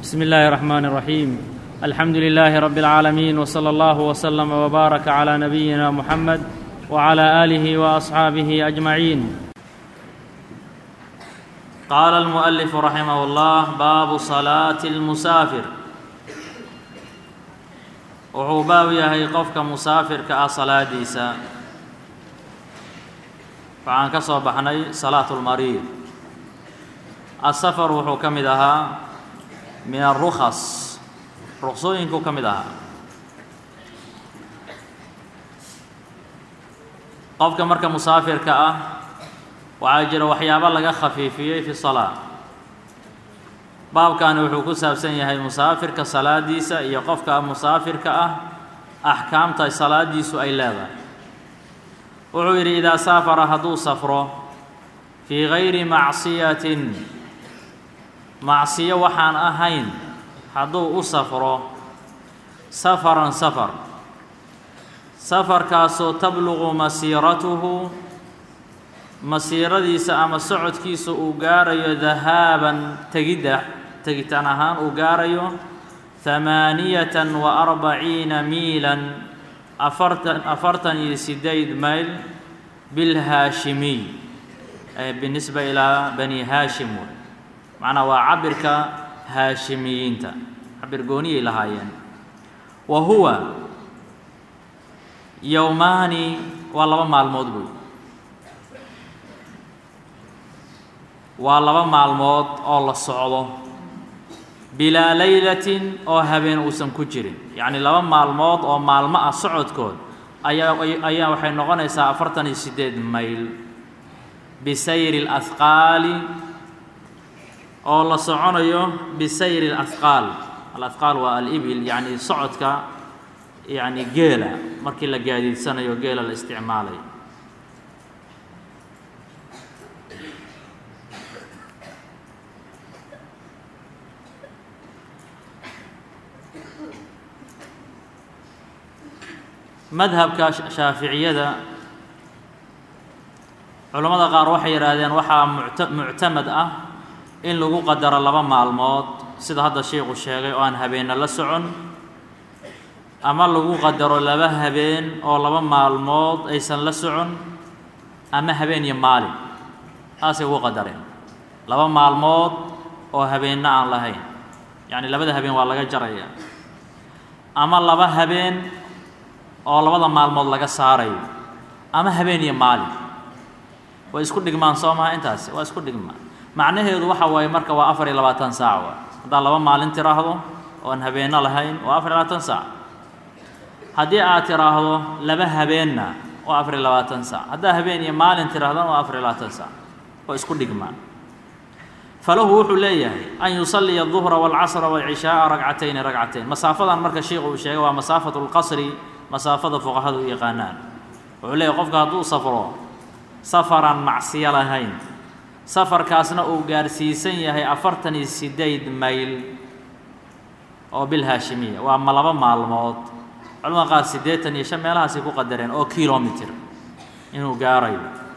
بسم الله الرحمن الرحيم الحمد لله رب العالمين وصلى الله وسلم وبارك على نبينا محمد وعلى اله واصحابه اجمعين قال المؤلف رحمه الله باب صلاه المسافر wuxuu baab yahay qofka musaafirka ah salaadiisa waxaan ka soo baxnay salaatu lmariid asafar wuxuu ka mid ahaa min arukhas ruksooyinkuu ka mid ahaa qofka marka musaafirka ah waxaa jira waxyaabo laga khafiifiyey fi salaa baabkani wuxuu ku saabsan yahay musaafirka salaadiisa iyo qofka musaafirka ah axkaamta salaadiisu ay leedahay wuxuu yidhi idaa saafara hadduu safro fii gayri macsiyatin macsiyo waxaan ahayn hadduu u safro safaran safar safarkaasoo tabluqu masiiratuhu masiiradiisa ama socodkiisa uu gaarayo dahaaban tegidda tegitaan ahaan uu gaarayo hamaaniyatan wa arbaciina miilan afartan afartan iyo sideed mayl bilhaashimiy binisba ilaa bani haashim wey macnaa waa cabirka haashimiyiinta cabir gooniyay lahaayeen wa huwa yowmaani waa laba maalmood buy waa laba maalmood oo la socdo bilaa laylatin oo habeen uusan ku jirin yacni laba maalmood oo maalmo ah socodkood ayaa ayaa waxay noqonaysaa afartan iyo siddeed mayl bisayri اlahqaali oo la soconayo bisayri اlahqaal alahqaal waa alibil yacni socodka yacni geela markii la gaadiidsanayo geela la isticmaalayo madhabka shaaficiyada culammada qaar waxay yidhaahdeen waxaa mucta muctamad ah in lagu qadaro laba maalmood sida hadda sheikhu sheegay oo aan habeenna la socon ama lagu qadaro laba habeen oo laba maalmood aysan la socon ama habeen iyo maalin taasay ugu qadareen laba maalmood oo habeenna aan lahayn yacni labada habeen waa laga jaraya ama laba habeen oo labada maalmood laga saarayo ama habeen iyo maalin way isku dhigmaan soo maha intaasi waa isku dhigmaan macnaheedu waxa waaye marka waa afar iyo labaatan saac wa haddaad laba maalin tiraahdo oon habeenno lahayn waa afar iyo labaatan saac haddii aad tiraahdo laba habeenna waa afar iyo labaatan saac haddaad habeen iyo maalin tirahdana waa afar iyo labaatan saac waa isku dhigmaan falahu wuxuu leeyahay an yusalliya الظuhra wاlcasra wاlcishaaa ragcatayni ragcatayn masaafadan marka sheikhu uu sheegay waa masaafatu اlqasri masaafada fuqahadu u yaqaanaan wuxuu leeyahy qofka hadduu safro safaran macsiyo lahayn safarkaasna uu gaarsiisan yahay afartan iyo sideed mayl oo bilhaashimiya waa ma laba maalmood culamada qaar siddeetan iyo shan meelahaasay ku qadareen oo kilomitr inuu gaarayo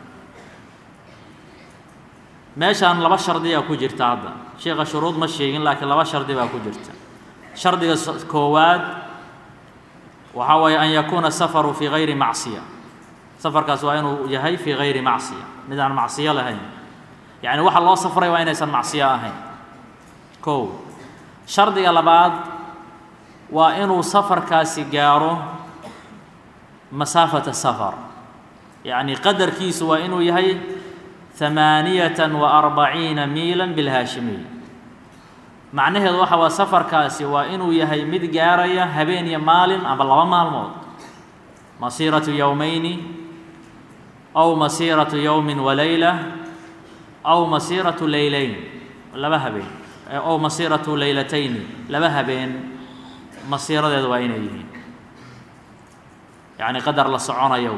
meeshaan laba shardiyaa ku jirta hadda sheikha shuruud ma sheegin laakiin laba shardi baa ku jirta shardiga koowaad waxaa waye an yakuuna safaru fii gayri macsiya safarkaas waa inuu yahay fii gayri macsiya mid aan macsiyo lahayn yacni waxa loo safray waa inaysan macsiyo ahayn kow shardiga labaad waa inuu safarkaasi gaaro masaafata safar yacni qadarkiisu waa inuu yahay hamaaniyatan wa arbaciina miila bilhaashimiy macnaheedu waxa waa safarkaasi waa inuu yahay mid gaaraya habeen iyo maalin ama laba maalmood masiiratu yowmayni aw masiiratu yowmin walayla aw masiiratu leyleyn laba habeen ow masiiratu leylatayni laba habeen masiiradeedu waa inay yihiin yacni qadar la soconayo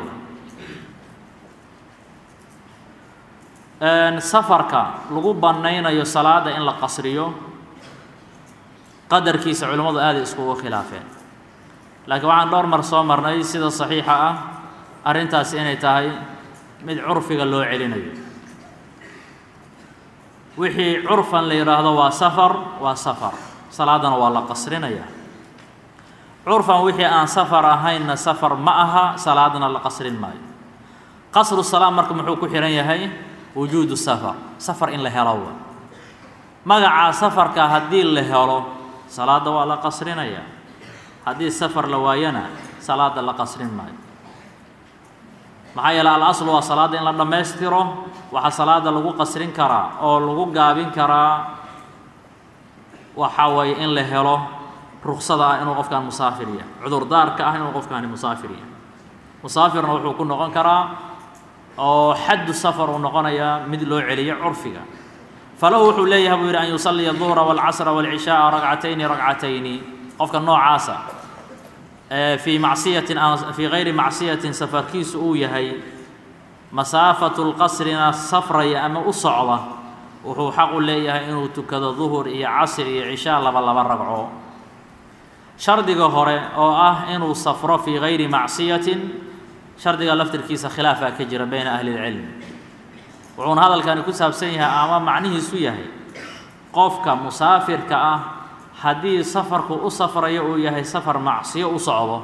safarka lagu bannaynayo salaada in la qasriyo qadarkiisa culimmadu aaday iskugu khilaafeen laakiin waxaan dhowr mar soo marnay sida saxiixa ah arrintaasi inay tahay mid curfiga loo celinayo wixii curfan la yidhaahdo waa safar waa safar salaadana waa la qasrinayaa curfan wixii aan safar ahaynna safar ma aha salaadna la qasrin maayo qasru salaa marka muxuu ku xihan yahay wujuudu safar safar in la helo magacaa safarka haddii la helo salaadda waa la qasrinayaa haddii safar la waayana salaadda la qasrin maayo maxaa yeele al-aslu waa salaadda in la dhammaystiro waxaa salaadda lagu qasrin karaa oo lagu gaabin karaa waxaa weeye in la helo ruksada ah inuu qofkaan musaafir yahay cudurdaarka ah inuu qofkaani musaafir yahay musaafirna wuxuu ku noqon karaa oo xaddu safar uu noqonayaa mid loo celiyo curfiga falahu wuxuu leeyahay buu yidhi an yusalliya duhra wاlcasra wاlcishaaa ragcatayni ragcatayni qofka noocaasa fii macsiyatin fii gayri macsiyatin safarkiisu uu yahay masaafatu lqasrina safraya ama u socda wuxuu xaq u leeyahay inuu tukado duhur iyo casr iyo cishaa laba laba ragco shardiga hore oo ah inuu safro fii gayri macsiyatin shardiga laftirkiisa khilaafaa ka jira bayna ahli اlcilm wuxuuna hadalkani ku saabsan yahay ama macnihiisu yahay qofka musaafirka ah haddii safarku u safrayo uu yahay safar macsiyo u socdo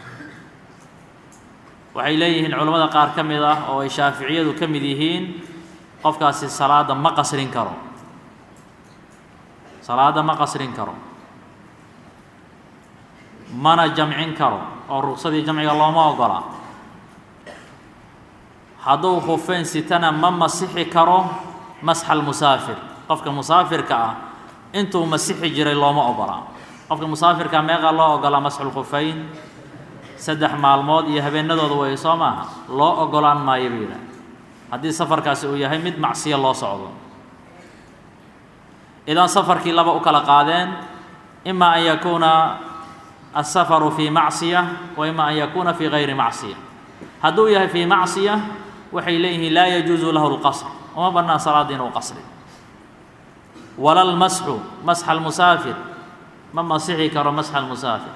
waxay leeyihiin culammada qaar ka mid ah oo ay shaaficiyadu ka mid yihiin qofkaasi salaadda ma qasrin karo salaadda ma qasrin karo mana jamcin karo oo rugsadii jamciga looma ogola hadduu khufeyn sitana ma masixi karo masxa almusaafir qofka musaafirka ah intuu masixi jiray looma ogola qofka musaafirka meeqaa loo ogolaa masxulkhufeyn saddex maalmood iyo habeenadooda way soo maaha loo ogolaan maayo buu yidhaah haddii safarkaasi uu yahay mid macsiyo loo socdo idan safarkii laba u kala qaadeen ima an yakuuna aلsafaru fii macsiya wa ima an yakuuna fii gayri macsiya hadduu yahay fii macsiya waxay leeyihiin laa yajuusu lahu اlqasr uma bannaan salaada inuu qasri wala lmasxu masxa almusaafir ma masixi karo masxa almusaafir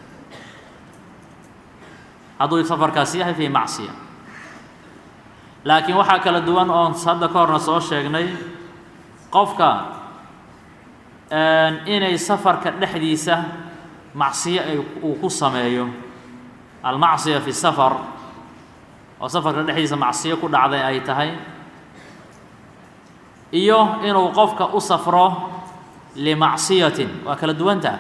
hadduu safarkaasi yahay fii macsiya laakiin waxaa kala duwan oon hadda ka horna soo sheegnay qofka inay safarka dhexdiisa macsiyo ay uu ku sameeyo almacsiya fi safar oo safarka dhexdiisa macsiyo ku dhacday ay tahay iyo inuu qofka u safro limacsiyatin waa kala duwanta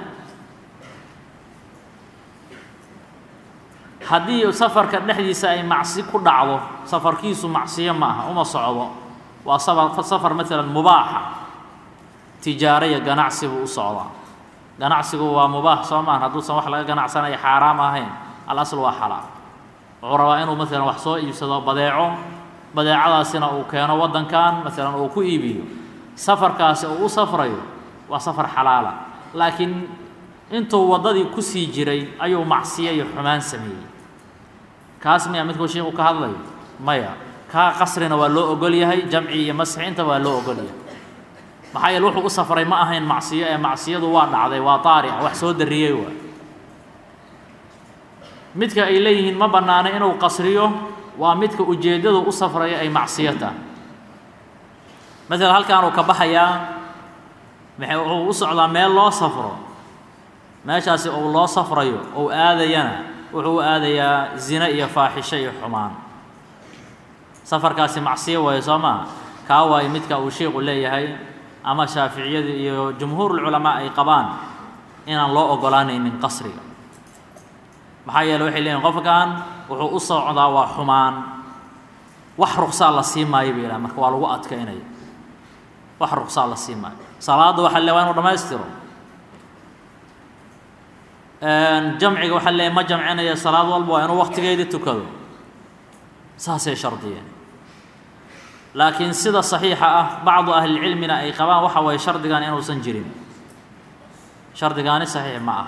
haddii safarka dhexdiisa ay macsi ku dhacdo safarkiisu macsiyo ma aha uma socdo waa safar safar maalan mubaaxa tijaaro iyo ganacsi buu u socdaa ganacsigu waa mubaax soo maahan hadduusan wax laga ganacsanayo xaaraam ahayn alasl waa xalaal wuxuu rabaa inuu maalan wax soo iibsado badeeco badeecadaasina uu keeno waddankan maalan uu ku iibiyo safarkaasi uu u safrayo waa safar xalaala laakiin intuu waddadii ku sii jiray ayuu macsiyo iyo xumaan sameeyey kaas miya midkuu sheikhu ka hadlayo maya kaa qasrina waa loo ogol yahay jamci iyo masxi inta waa loo ogol yahay maxaa yeele wuxuu u safray ma ahayn macsiyo ee macsiyadu waa dhacday waa taarica wax soo darriyey waa midka ay leeyihiin ma bannaana inuu qasriyo waa midka ujeeddadu u safraya ay macsiyo tahay maalan halkaanuu ka baxayaa maxay wuxuu u socdaa meel loo safro meeshaasi uu loo safrayo ou aadayana wuxuu u aadayaa zine iyo faaxisho iyo xumaan safarkaasi macsiyo waayo soo maa kaa waayo midka uu sheikhu leeyahay ama shaaficiyadu iyo jumhuurulculamaa ay qabaan inaan loo ogolaanaynin qasriga maxaa yeele waxay leeyihin qofkan wuxuu u socdaa waa xumaan wax ruksaa la sii maayo bay yidhaha marka waa lagu adkaynaya wax ruksaa la sii maayo salaadda waxaa le waa inu dhammaystiro jamciga waxaa leeyahy ma jamcinaya salaad walba waa inuu waqtigeedii tukado saasay shardiyeen laakiin sida saxiixa ah bacdu ahlilcilmina ay qabaan waxa waye shardigan inuusan jirin shardigaani saxiix ma ah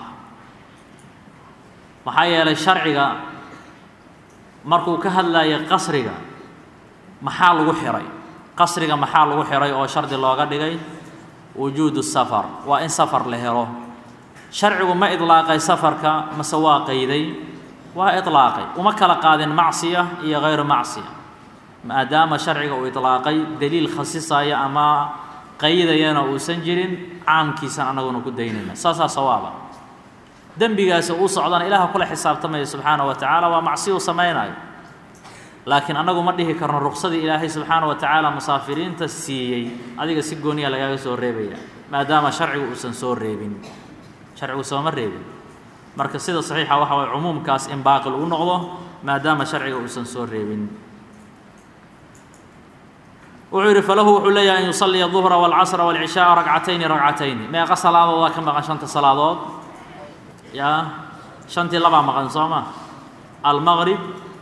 maxaa yeelay sharciga markuu ka hadlayo qasriga maxaa lagu xihay qasriga maxaa lagu xihay oo shardi looga dhigay wujuudu safar waa in safar la helo sharcigu ma idlaaqay safarka mase waa qayday waa idlaaqay uma kala qaadin macsiya iyo hayru macsiya maadaama sharciga uu idlaaqay deliil khasisaya ama qaydayana uusan jirin caamkiisan annaguna ku daynayna saasaa sawaaba dembigaasi uu socdana ilaaha kula xisaabtamaya subxaana wa tacaala waa macsi uu samaynayo laakiin annagu ma dhihi karno ruqsadii ilaahay subxaana wa tacaala musaafiriinta siiyey adiga si gooniya lagaaga soo reebaya maadaama sharcigu uusan soo reebin sharcigu sooma reebin marka sida saxiixa waxa waye cumuumkaas in baaqil uu noqdo maadaama sharciga uusan soo reebin wuxuu yidhi falahu wuxuu leeyahay an yusalliya duhra wاlcasra wاlcishaaa ragcatayni ragcatayni meeqa salaadoodaa ka maqan shanta salaadood yaa shantii labaa maqan soo ma almaqrib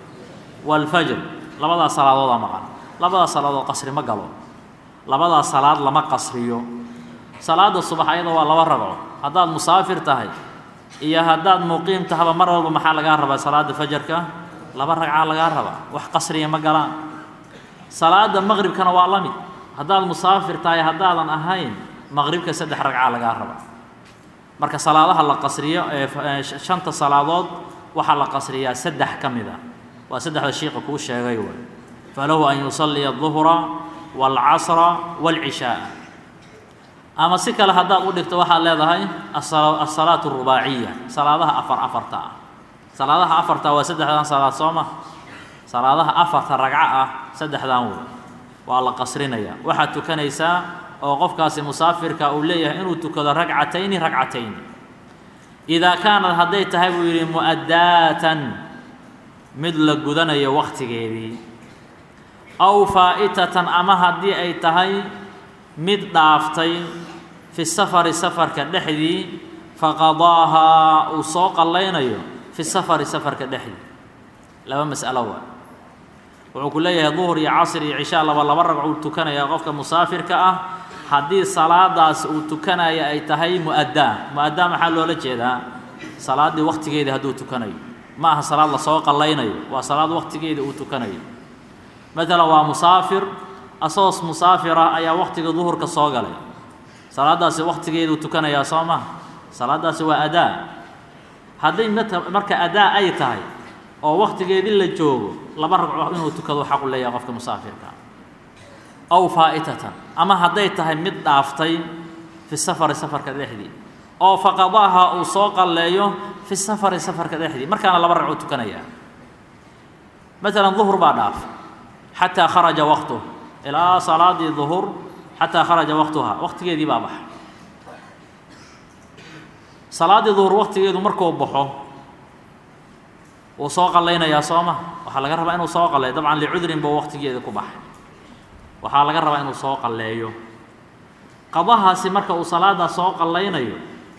wاlfajr labadaas salaadoodaa maqan labadaas salaadood qasri ma galo labadaas salaad lama qasriyo salaada subax ayada waa laba ragco haddaad musaafir tahay iyo haddaad muqiim tahaba mar walba maxaa lagaa rabaa salaada fajarka laba ragcaa lagaa rabaa wax qasriya ma galaan salaada maqribkana waa la mid haddaad musaafir tahay haddaadan ahayn maqribka saddex ragcaa lagaa rabaa marka salaadaha la qasriyo ee shanta salaadood waxaa la qasriyaa saddex ka mid a waa saddexda shiiqa kuu sheegay way falahu an yusalliya duhra wاlcasra wاlcishaaa ama si kale haddaad u dhigto waxaad leedahay asalaatu rubaaciya salaadaha afar afarta ah salaadaha afarta waa saddexdan salaad soo ma salaadaha afarta ragco ah saddexdan wey waa la qasrinaya waxaad tukanaysaa oo qofkaasi musaafirka uu leeyahay inuu tukado ragcatayni ragcatayni idaa kaanad hadday tahay buu yidhi mu'addaatan mid la gudanayo wakhtigeedii aw faa'itatan ama haddii ay tahay mid dhaaftay fi safari safarka dhexdii faqadaahaa uu soo qallaynayo fi safari safarka dhexdii laba mas'alo waa wuxuu ku leeyahay duhur iyo casr iyo cishaa laba laba ragco uu tukanayaa qofka musaafirka ah haddii salaadaas uu tukanaya ay tahay mu'addaa mu'addaa maxaa loola jeedaa salaaddii wakhtigeedii hadduu tukanayo ma aha salaad lasoo qallaynayo waa salaad wakhtigeedii uu tukanayo maalan waa musaafir asagoo musaafir ah ayaa wakhtiga duhurka soo galay salaaddaasi wakhtigeeduu tukanayaa soo maha salaaddaasi waa adaa hadday marka adaa ay tahay oo wakhtigeedii la joogo laba ragco inuu tukado xaqu leeyahay qofka musaafirka aw faa'itatan ama hadday tahay mid dhaaftay fi safari safarka dhexdii oo faqadaaha uu soo qalleeyo fi safari safarka dhexdii markaana laba ragco tukanayaa maalan duhur baa dhaaf xataa kharaja waqtuh ilaa salaadii duhur xataa kharaja waqtuhaa waqtigeedii baa baxa salaaddii duhur waqtigeedu markuu baxo wuu soo qallaynayaa soo ma waxaa laga rabaa inuu soo qalleeyo dabcan licudrin buu waqtigeeda ku baxay waxaa laga rabaa inuu soo qalleeyo qadahaasi marka uu salaaddaa soo qallaynayo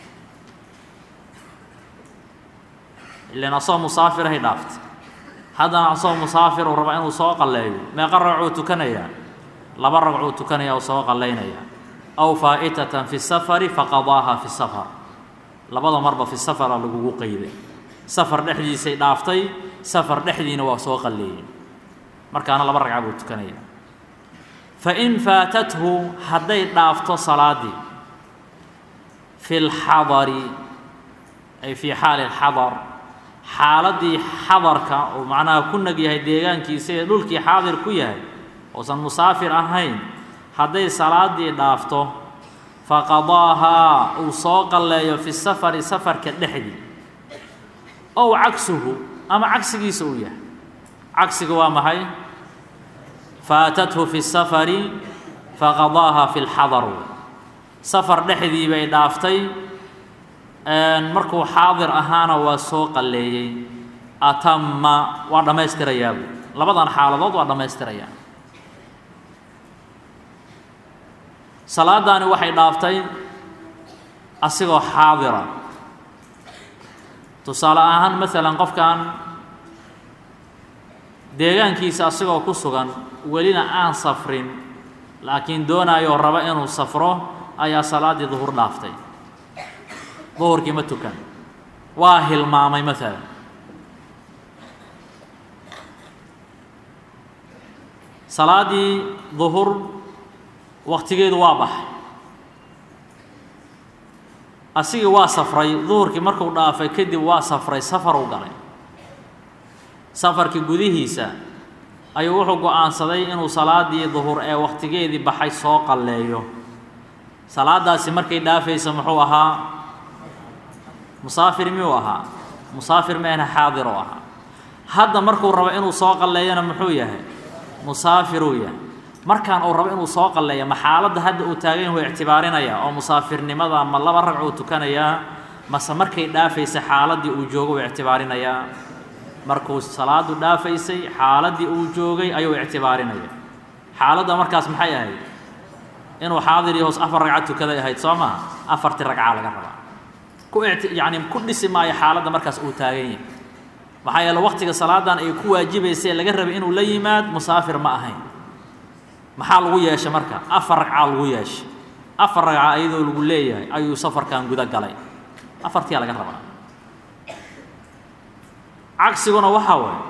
ilan asagoo musaafirahay dhaaftay haddana asagoo musaafir uu rabaa inuu soo qalleeyo meeqa ragcuu tukanayaa laba ragcuu tukanaya oo soo qallaynayaa aw faa'itatan fi safari faqadaaha fi safar labada marba fi safara lagugu qayday safar dhexdiisay dhaaftay safar dhexdiina waa soo qalleeyey markaana laba ragca buu tukanayaa fain faatathu hadday dhaafto salaaddii fi lxadari ay fii xaali lxadar xaaladdii xadarka uu macnaha ku nag yahay deegaankiisa ee dhulkii xaadir ku yahay uusan musaafir ahayn hadday salaaddii dhaafto faqadaahaa uu soo qalleeyo fi safari safarka dhexdii ow cagsuhu ama cagsigiisa uu yahay cagsiga waa maxay faatathu fi safari faqadaaha fi lxadar safar dhexdii bay dhaaftay markuu xaadir ahaana waa soo qalleeyey atama waa dhammaystirayaabu labadan xaaladood waa dhammaystirayaa salaadaani waxay dhaaftay asigoo xaadira tusaale ahaan maalan qofkan deegaankiisa asigoo ku sugan welina aan safrin laakiin doonayoo raba inuu safro ayaa salaaddii duhur dhaaftay duhurkii ma tukan waa hilmaamay maalan salaaddii duhur waktigeedu waa baxay asigii waa safray duhurkii markuu dhaafay kadib waa safray safaruu galay safarkii gudihiisa ayuu wuxuu go-aansaday inuu salaaddii duhur ee wakhtigeedii baxay soo qalleeyo salaadaasi markay dhaafaysa muxuu ahaa musaafir miyuu ahaa musaafir meena xaadir u ahaa hadda markuu rabo inuu soo qalleeyana muxuu yahay musaafiruu yahay markaan uu rabo inuu soo qalleeyo ma xaaladda hadda uu taagan yahu ictibaarinaya oo musaafirnimada ma laba ragc uu tukanayaa mase markay dhaafaysa xaaladdii uu joogo uu ictibaarinayaa markuu salaadu dhaafaysay xaaladdii uu joogay ayuu ictibaarinaya xaaladda markaas maxay ahayd inuu xaadir iyo hoos afar ragcad tukaday ahayd soo maha afartii ragca laga rabaa ku yacni ku dhisi maayo xaaladda markaas uu taagan yahay maxaa yeele waqtiga salaadan ay ku waajibaysay laga rabay inuu la yimaad musaafir ma ahayn maxaa lagu yeeshay marka afar ragcaa lagu yeeshay afar ragca iyadoo lagu leeyahay ayuu safarkan guda galay afartiyaa laga rabaa cagsiguna waxaa waaye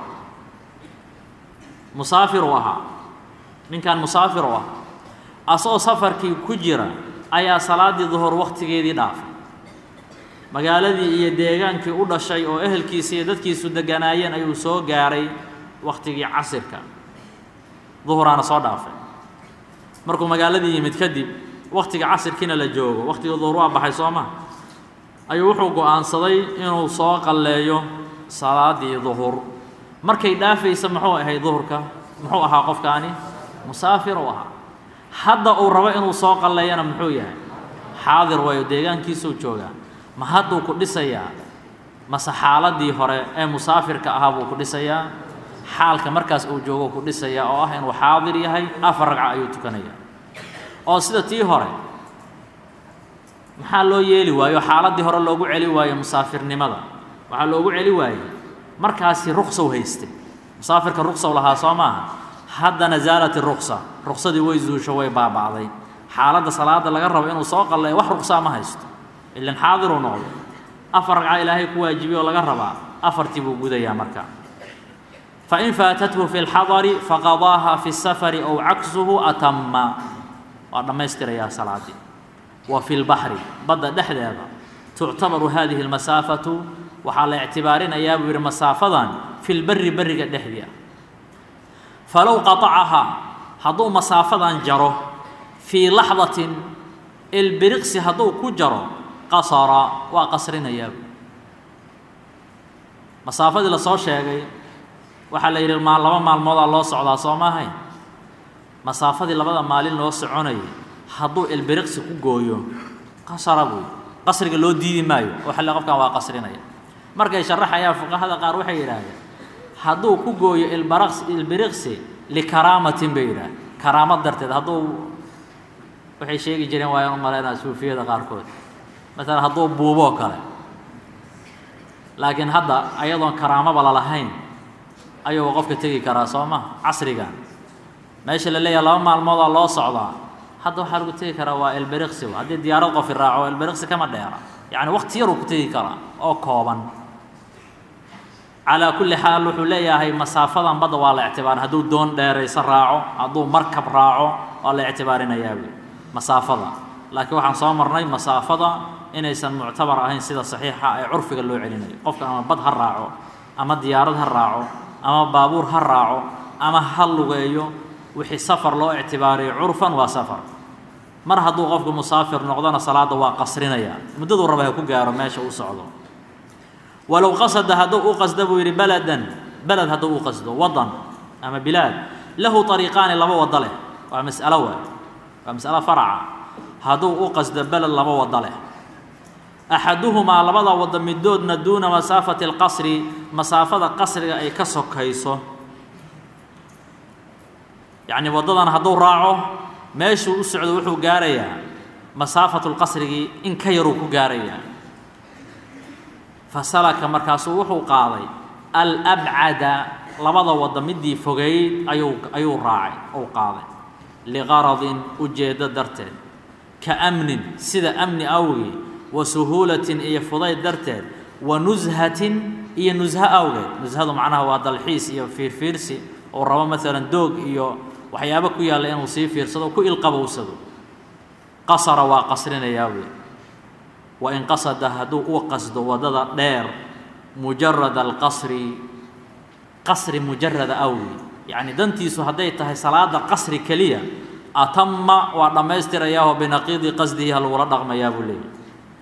musaafir uu ahaa ninkan musaafir u ah asagoo safarkii ku jira ayaa salaaddii duhur wakhtigeedii dhaafay magaaladii iyo deegaankii u dhashay oo ehelkiisa iyo dadkiisu deganaayeen ayuu soo gaaray wakhtigii casirka duhuraana soo dhaafay markuu magaaladii yimid kadib wakhtiga casirkiina la joogo wakhtiga duhur waa baxay soo ma ayuu wuxuu go'aansaday inuu soo qalleeyo salaaddii duhur markay dhaafaysa muxuu ahayd duhurka muxuu ahaa qofkaani musaafir uu ahaa hadda uu rabo inuu soo qalleeyana muxuu yahay xaadir waayo deegaankiisuu joogaa ma hadduu ku dhisayaa mase xaaladdii hore ee musaafirka ahaa buu ku dhisayaa xaalka markaas uu joogo ku dhisayaa oo ah inuu xaadir yahay afar ragca ayuu tukanayaa oo sida tii hore maxaa loo yeeli waayo xaaladdii hore loogu celi waayo musaafirnimada waxaa loogu celi waayey markaasi ruksow haystay musaafirka ruksow lahaa soo maaha haddana zaalat iruksa ruksadii way zuusho way baaba'day xaaladda salaada laga rabo inuu soo qalleeyo wax ruksaa ma haysto ilan xaadiruu noqdo afar ragca ilaahay ku waajibiy oo laga rabaa afartii buu gudayaa marka fain faatathu fi اlxadari faqadaaha fi الsafari ow caksuhu atama waa dhammaystirayaa salaadii wa fi lbaxri badda dhexdeeda tuctabaru hadihi اlmasaafatu waxaa la ictibaarinayaa buu yidhi masaafadan fi lberi beriga dhexdii ah falow qaطacahaa hadduu masaafadan jaro fii laxdatin ilbiriqsi hadduu ku jaro qasara waa qasrinayaa masaafadii lasoo sheegay waxaa la yidhi maa laba maalmoodaa loo socdaa soo maahay masaafadii labada maalin loo soconayay hadduu ilbiriqsi ku gooyo qasara buy qasriga loo diidi maayo oo xalle qofkan waa qasrinaya markay sharaxayaan fuqahada qaar waxay yidhaahdeen hadduu ku gooyo ilbaraqs ilbiriqsi likaraamatin bay yidhaah karaamad darteed hadduu waxay sheegi jireen waayaan u malaynaa suufiyada qaarkood maalan hadduu buuboo kale laakiin hadda ayadoon karaamaba lalahayn ayuu qofka tegi karaa soo ma casrigan meesha la leeyahay laba maalmoodaa loo socdaa hadda waxaa lagu tegi karaa waa elberiqsi haddii diyaarad qofi raaco elberiqsi kama dheera yacni waqti yaruu ku tegi karaa oo kooban calaa kulli xaal wuxuu leeyahay masaafadan badda waa la ictibaarin hadduu doon dheeraysa raaco hadduu markab raaco waa la ictibaarinayaa buy masaafada laakiin waxaan soo marnay masaafada inaysan muctabar ahayn sida saxiixa ee curfiga loo celinayo qofka ama bad ha raaco ama diyaarad ha raaco ama baabuur ha raaco ama ha lugeeyo wixii safar loo ictibaariyo curfan waa safar mar hadduu qofku musaafir noqdona salaadda waa qasrinaya muddaduu raba ha ku gaaro meesha uu socdo walow qasada hadduu u qasdo buu yidhi baladan beled hadduu u qasdo wadan ama bilaad lahu ariiqaani laba wado leh waa mas'alo waay waa mas'alo faraca hadduu u qasdo beled laba wado leh axaduhumaa labada wado midoodna duuna masaafati اlqasri masaafada qasriga ay ka sokayso yacni waddadan hadduu raaco meeshuu u socdo wuxuu gaarayaa masaafatu lqasrigii in ka yaruu ku gaarayaa fasalaka markaasuu wuxuu qaaday alabcada labada waddo midii fogeyd ayuu ayuu raacay ou qaaday liqaradin ujeeddo darteed ka amnin sida amni awgii wa suhuulatin iyo fudayd darteed wa nushatin iyo nusho awgeed nushadu macnaha waa dalxiis iyo fiirfiirsi ou rabo maalan doog iyo waxyaabo ku yaalla inuu sii fiirsado ku ilqabowsado qasara waa qasrinayaa wey wa in qasada hadduu u qasdo waddada dheer mujarada alqasri qasri mujarada awgi yacni dantiisu hadday tahay salaada qasri keliya atama waa dhammaystirayaahoo binaqiidi qasdihi ha lagula dhaqmayaa buu leeyahy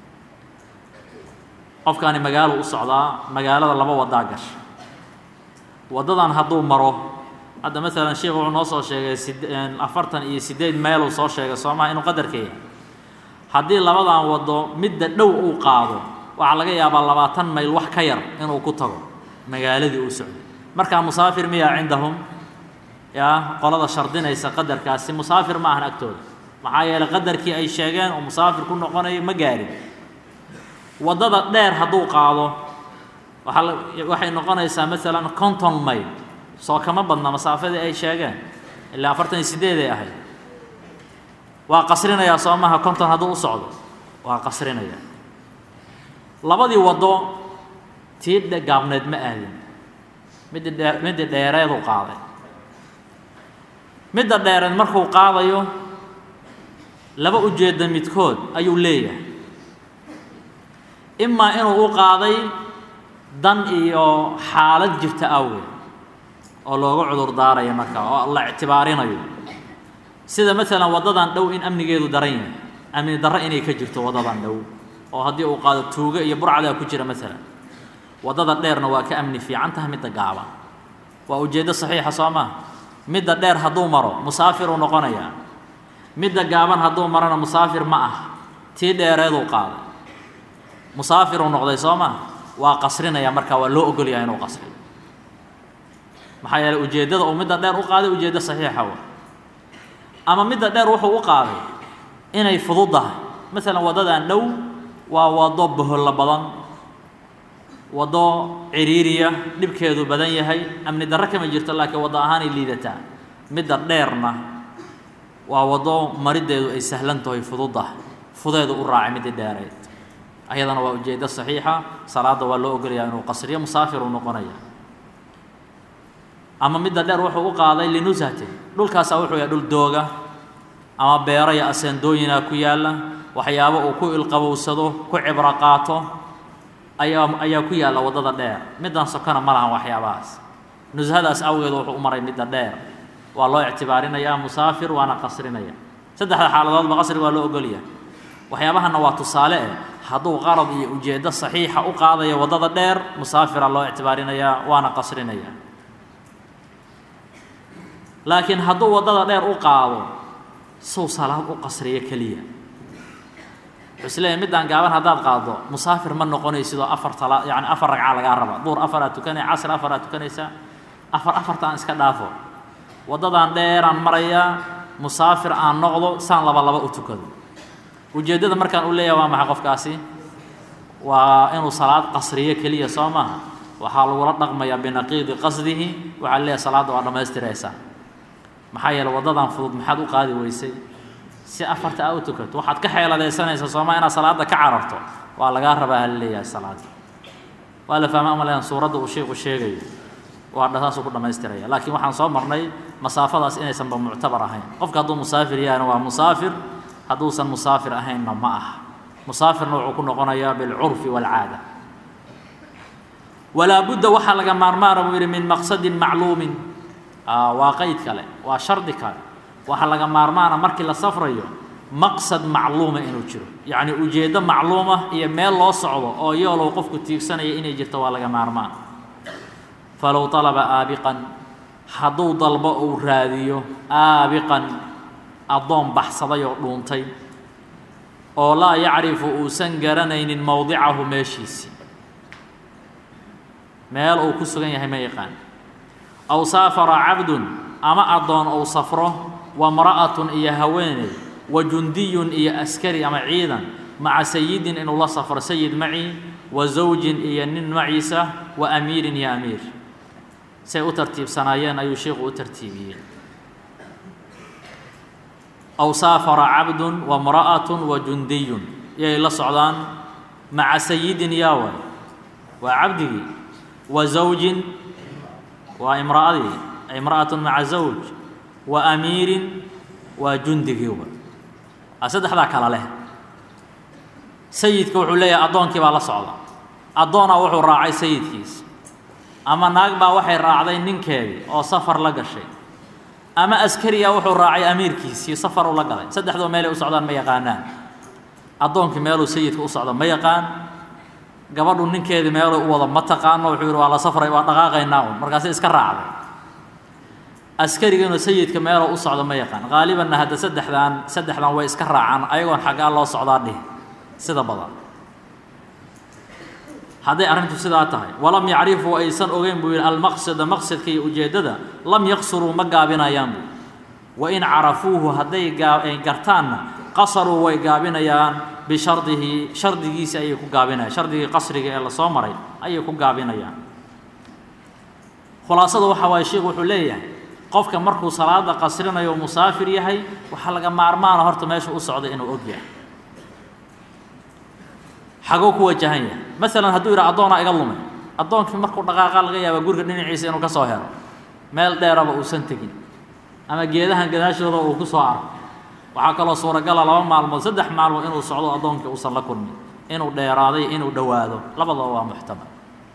qofkaani magaalo u socdaa magaalada laba wadaa gasha waddadan hadduu maro hadda maalan sheikh wuxuu noo soo sheegay sid afartan iyo siddeed meeluu soo sheegay soo maha inuu qadarka yahay haddii labadan waddo midda dhow uu qaado waxaa laga yaabaa labaatan mayl wax ka yar inuu ku tago magaaladii uu socday markaa musaafir miyaa cindahum yaa qolada shardinaysa qadarkaasi musaafir ma ahan agtooda maxaa yeelay qadarkii ay sheegeen oo musaafir ku noqonayo ma gaarin waddada dheer hadduu qaado waaa waxay noqonaysaa maalan conton mayl soo kama badna masaafadii ay sheegeen ilaa afartan iyo siddeed ay ahayd waa qasrinayaa soo maha conton hadduu u socdo waa qasrinayaa labadii waddo tii gaabneed ma aadin middi dhee middi dheereeduu qaaday midda dheereed markuu qaadayo laba ujeedda midkood ayuu leeyahay imaa inuu u qaaday dan iyo xaalad jirta awgeed oo looga cudur daarayo markaa oo la ictibaarinayo sida maalan waddadan dhow in amnigeedu daran yahay amni darro inay ka jirto waddadan dhow oo haddii uu qaado tuugo iyo burcadaa ku jira maalan waddada dheerna waa ka amni fiican tahay midda gaaban waa ujeeddo saxiixa soo maa midda dheer hadduu maro musaafiruu noqonayaa midda gaaban hadduu marona musaafir ma ah tii dheereeduu qaaday musaafiruu noqday soo maa waa qasrinaya markaa waa loo ogolyaha inuu qasriyo maxaa yeeley ujeeddada uu midda dheer u qaaday ujeeddo saxiixa wa ama midda dheer wuxuu u qaaday inay fududdahay maalan waddadan dhow waa waddo bohollo badan waddo ciriiriya dhibkeedu badan yahay amni darro kama jirto laakiin waddo ahaanay liidataa midda dheerna waa waddo mariddeedu ay sahlan tahay fududdahay fudeedu u raacay middii dheereed ayadana waa ujeeddo saxiixa salaadda waa loo ogolayaa inuu qasriyo musaafir uu noqonaya ama midda dheer wuxuu u qaaday linushatin dhulkaasaa wuxuu yahay dhul dooga ama beero iyo aseendooyinaa ku yaalla waxyaabo uu ku ilqabowsado ku cibro qaato ayaa ayaa ku yaalla waddada dheer middan sokona ma lahan waxyaabahaas nushadaas awgeed wuxuu u maray midda dheer waa loo ictibaarinayaa musaafir waana qasrinaya saddexda xaaladoodba qasri waa loo ogolyahay waxyaabahanna waa tusaale eh hadduu qarad iyo ujeeddo saxiixa u qaadayo waddada dheer musaafira loo ictibaarinayaa waana qasrinaya laakiin hadduu waddada dheer u qaado sow salaad u qasriyo keliya wuxuu isleeyahy middaan gaaban haddaad qaaddo musaafir ma noqonaysidoo afar tala yacni afar ragca lagaa raba duur afaraad tukanay casr afaraad tukanaysaa afar afartaan iska dhaafo waddadan dheeraan marayaa musaafir aan noqdo saan laba laba u tukado ujeeddada markaan u leeyahay waa maxay qofkaasi waa inuu salaad qasriyo keliya soo maaha waxaa lagula dhaqmayaa binaqiidi qasdihi waxaa leeyahay salaadda waa dhammaystiraysaa maxaa yeele waddadan fudud maxaad u qaadi weysay si afarta aa u tukato waxaad ka xeeladaysanaysaa sooma inaad salaadda ka cararto waa lagaa rabaa hala leeyahay salaadda waa la fahma amaleyan suuradda uu sheikhu sheegayo waa saasuu ku dhammaystiraya laakiin waxaan soo marnay masaafadaas inaysanba muctabar ahayn qofka hadduu musaafir yahayna waa musaafir hadduusan musaafir ahaynna ma aha musaafirna wuxuu ku noqonayaa bilcurfi waalcaada walaa budda waxaa laga maarmaara buu yidhi min maqsadin macluumin waa qeyd kale waa shardi kale waxaa laga maarmaana markii la safrayo maqsad macluuma inuu jiro yacni ujeeddo macluuma iyo meel loo socdo oo yoolow qofku tiigsanaya inay jirto waa laga maarmaan falow طalaba aabiqan hadduu dalbo uu raadiyo aabiqan addoon baxsaday oo dhuuntay oo laa yacrifu uusan garanaynin mowdicahu meeshiisii meel uu ku sugan yahay ma yaqaan aw saafara cabdun ama addoon ou safro wa mra'atun iyo haweeney wa jundiyun iyo askari ama ciidan maca sayidin inuu la safro sayid maci wa zawjin iyo nin maciisa wa amiirin iyo amiir say u tartiibsanaayeen ayuu sheikhu u tartiibiyey aw saafara cabdun wa mra'atun wa jundiyun yay la socdaan maca sayidin yaa way waa cabdigii wa zawjin waa imra'adii imra'atun maca zawj wa amiirin waa jundigiiba saddexdaa kala leh sayidka wuxuu leeyahay addoonkii baa la socda addoonaa wuxuu raacay sayidkiisa ama naag baa waxay raacday ninkeedii oo safar la gashay ama askariya wuxuu raacay amiirkiisii safaruu la galay saddexdoo meelay u socdaan ma yaqaanaan addoonkii meeluu sayidka u socdo ma yaqaan gabadhu ninkeedii meeluu u wado ma taqaano wuxuu yidhi waa la safray waa dhaqaaqaynaa un markaasi iska raacday askariganu sayidka meeluu u socdo ma yaqaan qaalibanna hadda saddexdan saddexdan way iska raacaan ayagoon xaggaa loo socdaa dhih sida badan hadday arrintu sidaa tahay walam yacrifuu aysan ogeyn buu yidhi almaqsada maqsadka iyo ujeeddada lam yaqsuruu ma gaabinayaan buu wain carafuuhu hadday gartaanna qasaruu way gaabinayaan bishardihi shardigiisi ayay ku gaabinayaan shardigii qasriga ee lasoo maray ayay ku gaabinayaan khulaasada waxa waaye sheikhu wuxuu leeyahay qofka markuu salaada qasrinayo musaafir yahay waxaa laga maarmaana horta meesha u socda inuu og yahay xaguu ku wajahan yahay maalan hadduu yidhaha addoonaa iga lumay addoonkii markuu dhaqaaqa laga yaaba guriga dhinaciisa inuu ka soo helo meel dheeraba uusan tegin ama geedahan gadaashooda uu ku soo arko waxaa kaloo suuragala laba maalmood saddex maalmood inuu socdo addoonkii uusan la kulmin inuu dheeraaday inuu dhowaado labadaba waa muxtamal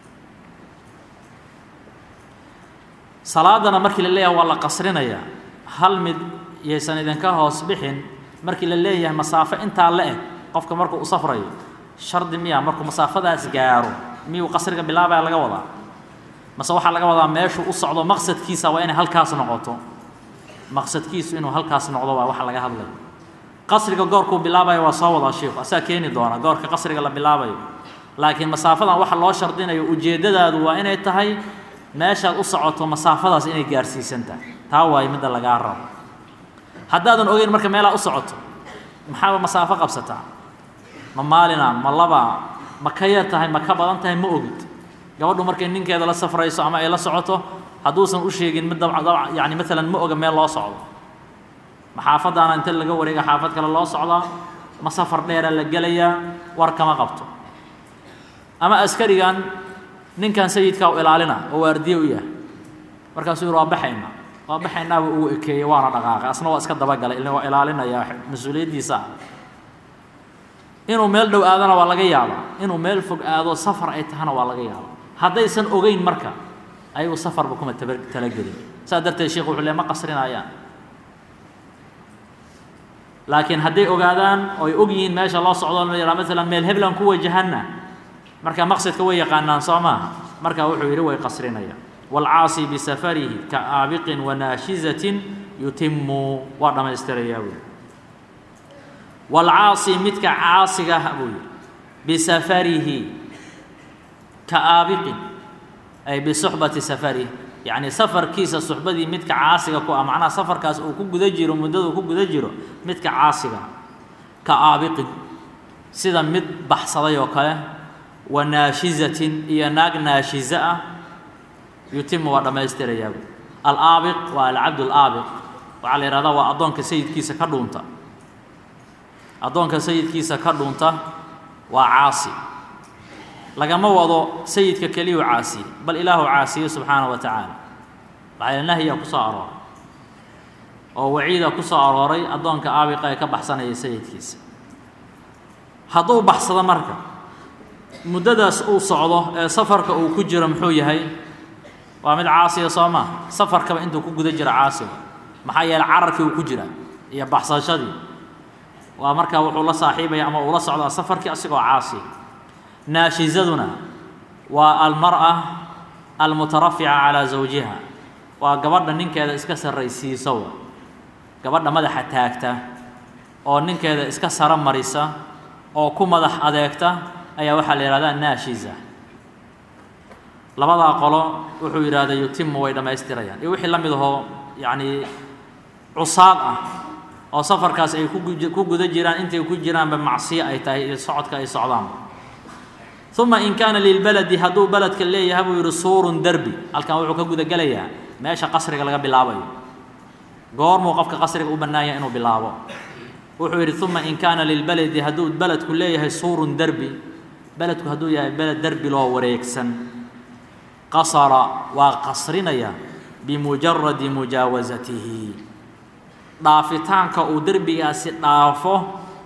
salaadana markii la leeyahay waa la qasrinayaa hal mid yaysan idinka hoos bixin markii la leeyahay masaafo intaa la eg qofka markuu u safrayo shardi miya markuu masaafadaas gaaro miyuu qasriga bilaabaya laga wadaa mase waxaa laga wadaa meeshuu u socdo maqsadkiisa waa inay halkaas noqoto maqsadkiisu inuu halkaas noqdo waa waxa laga hadlayo qasriga goorkuu bilaabayo waa soo wadaa sheikhu asaa keeni doona goorka qasriga la bilaabayo laakiin masaafadan waxa loo shardinayo ujeeddadaadu waa inay tahay meeshaad u socoto masaafadaas inay gaarsiisan tahay taa waayo midda lagaa rabo haddaadan ogeyn marka meelaa u socoto maxaaba masaafo qabsataa ma maalina ma laba ma ka yar tahay ma ka badan tahay ma ogid gabadhu markay ninkeeda la safrayso ama ay la socoto hadduusan u sheegin mid dabca dabca yacni maalan ma oga meel loo socdo ma xaafaddaana inta laga wareega xaafad kale loo socdaa ma safar dheera la gelayaa war kama qabto ama askarigan ninkan sayidkaa u ilaalina oo waardiye u yahay markaasuu yidhi waa baxaynaa waa baxaynaaba ugu ekeeyey waana dhaqaaqay asna waa iska dabagalay ilaa waa ilaalinayaa mas-uuliyaddiisa ah inuu meel dhow aadana waa laga yaabaa inuu meel fog aado safar ay tahana waa laga yaabaa haddaysan ogeyn marka ayagu safarba kuma taba talagelin saas darteed sheikhu wuxuu le ma qasrinayaan laakiin hadday ogaadaan oo ay og yihiin meesha loo socdo la yidhaha maalan meel heblan ku wajahanna marka maqsadka way yaqaanaan soo maaha marka wuxuu yidhi way qasrinayaan waalcaasi bisafarihi ka aabiqin wanaashizatin yutimu waa dhammaystirayaa buui waalcaasi midka caasiga ah buu yidhi bisafarihi ka aabiqin ay bisuxbati safarihi yacni safarkiisa suxbadii midka caasiga ku ah macnaha safarkaas uu ku guda jiro muddada uu ku guda jiro midka caasiga ka aabiqin sida mid baxsaday oo kale wa naashizatin iyo naag naashiza ah yutimu waa dhammaystirayaa buui alaabiq waa alcabd alaabiq waxaa la yihahdaa waa addoonka sayidkiisa ka dhuunta addoonka sayidkiisa ka dhunta waa caasi lagama wado sayidka keliyuu caasiye bal ilaahu caasiye subxaana wa tacaala maxaa nahyaa ku soo arooray oo waciida ku soo arooray addoonka aabiqa ee ka baxsanaya sayidkiisa hadduu baxsado marka muddadaas uu socdo ee safarka uu ku jiro muxuu yahay waa mid caasiya soo maa safarkaba intuu ku guda jiro caasiga maxaa yeeley cararkii uu ku jira iyo baxsashadii waa markaa wuxuu la saaxiibaya ama uu la socdaa safarkii asigoo caasi naashizaduna waa almar'a almutarafica calaa zawjiha waa gabadha ninkeeda iska sarraysiiso gabadha madaxa taagta oo ninkeeda iska saro marisa oo ku madax adeegta ayaa waxaa la yihahdaa naashiza labadaa qolo wuxuu yidhahda yutimu way dhammaystirayaan iyo wixii la mid ahoo yacni cusaad ah oo safarkaas ay ku guda jiraan intay ku jiraanba macsiyo ay tahay iyo socodka ay socdaanba uma in kaana lilbaladi hadduu beledka leeyahay buu yidhi suurun derbi halkan wuxuu ka guda gelayaa meesha qasriga laga bilaabayo goormuu qofka qasriga u bannaan yahay inuu bilaabo wuxuu yidhi uma in kaana lilbaladi hadduu beledku leeyahay suurun derbi beledku hadduu yahay beled derbi loo wareegsan qasara waa qasrinaya bimujaradi mujaawasatihi dhaafitaanka uu derbigaasi dhaafo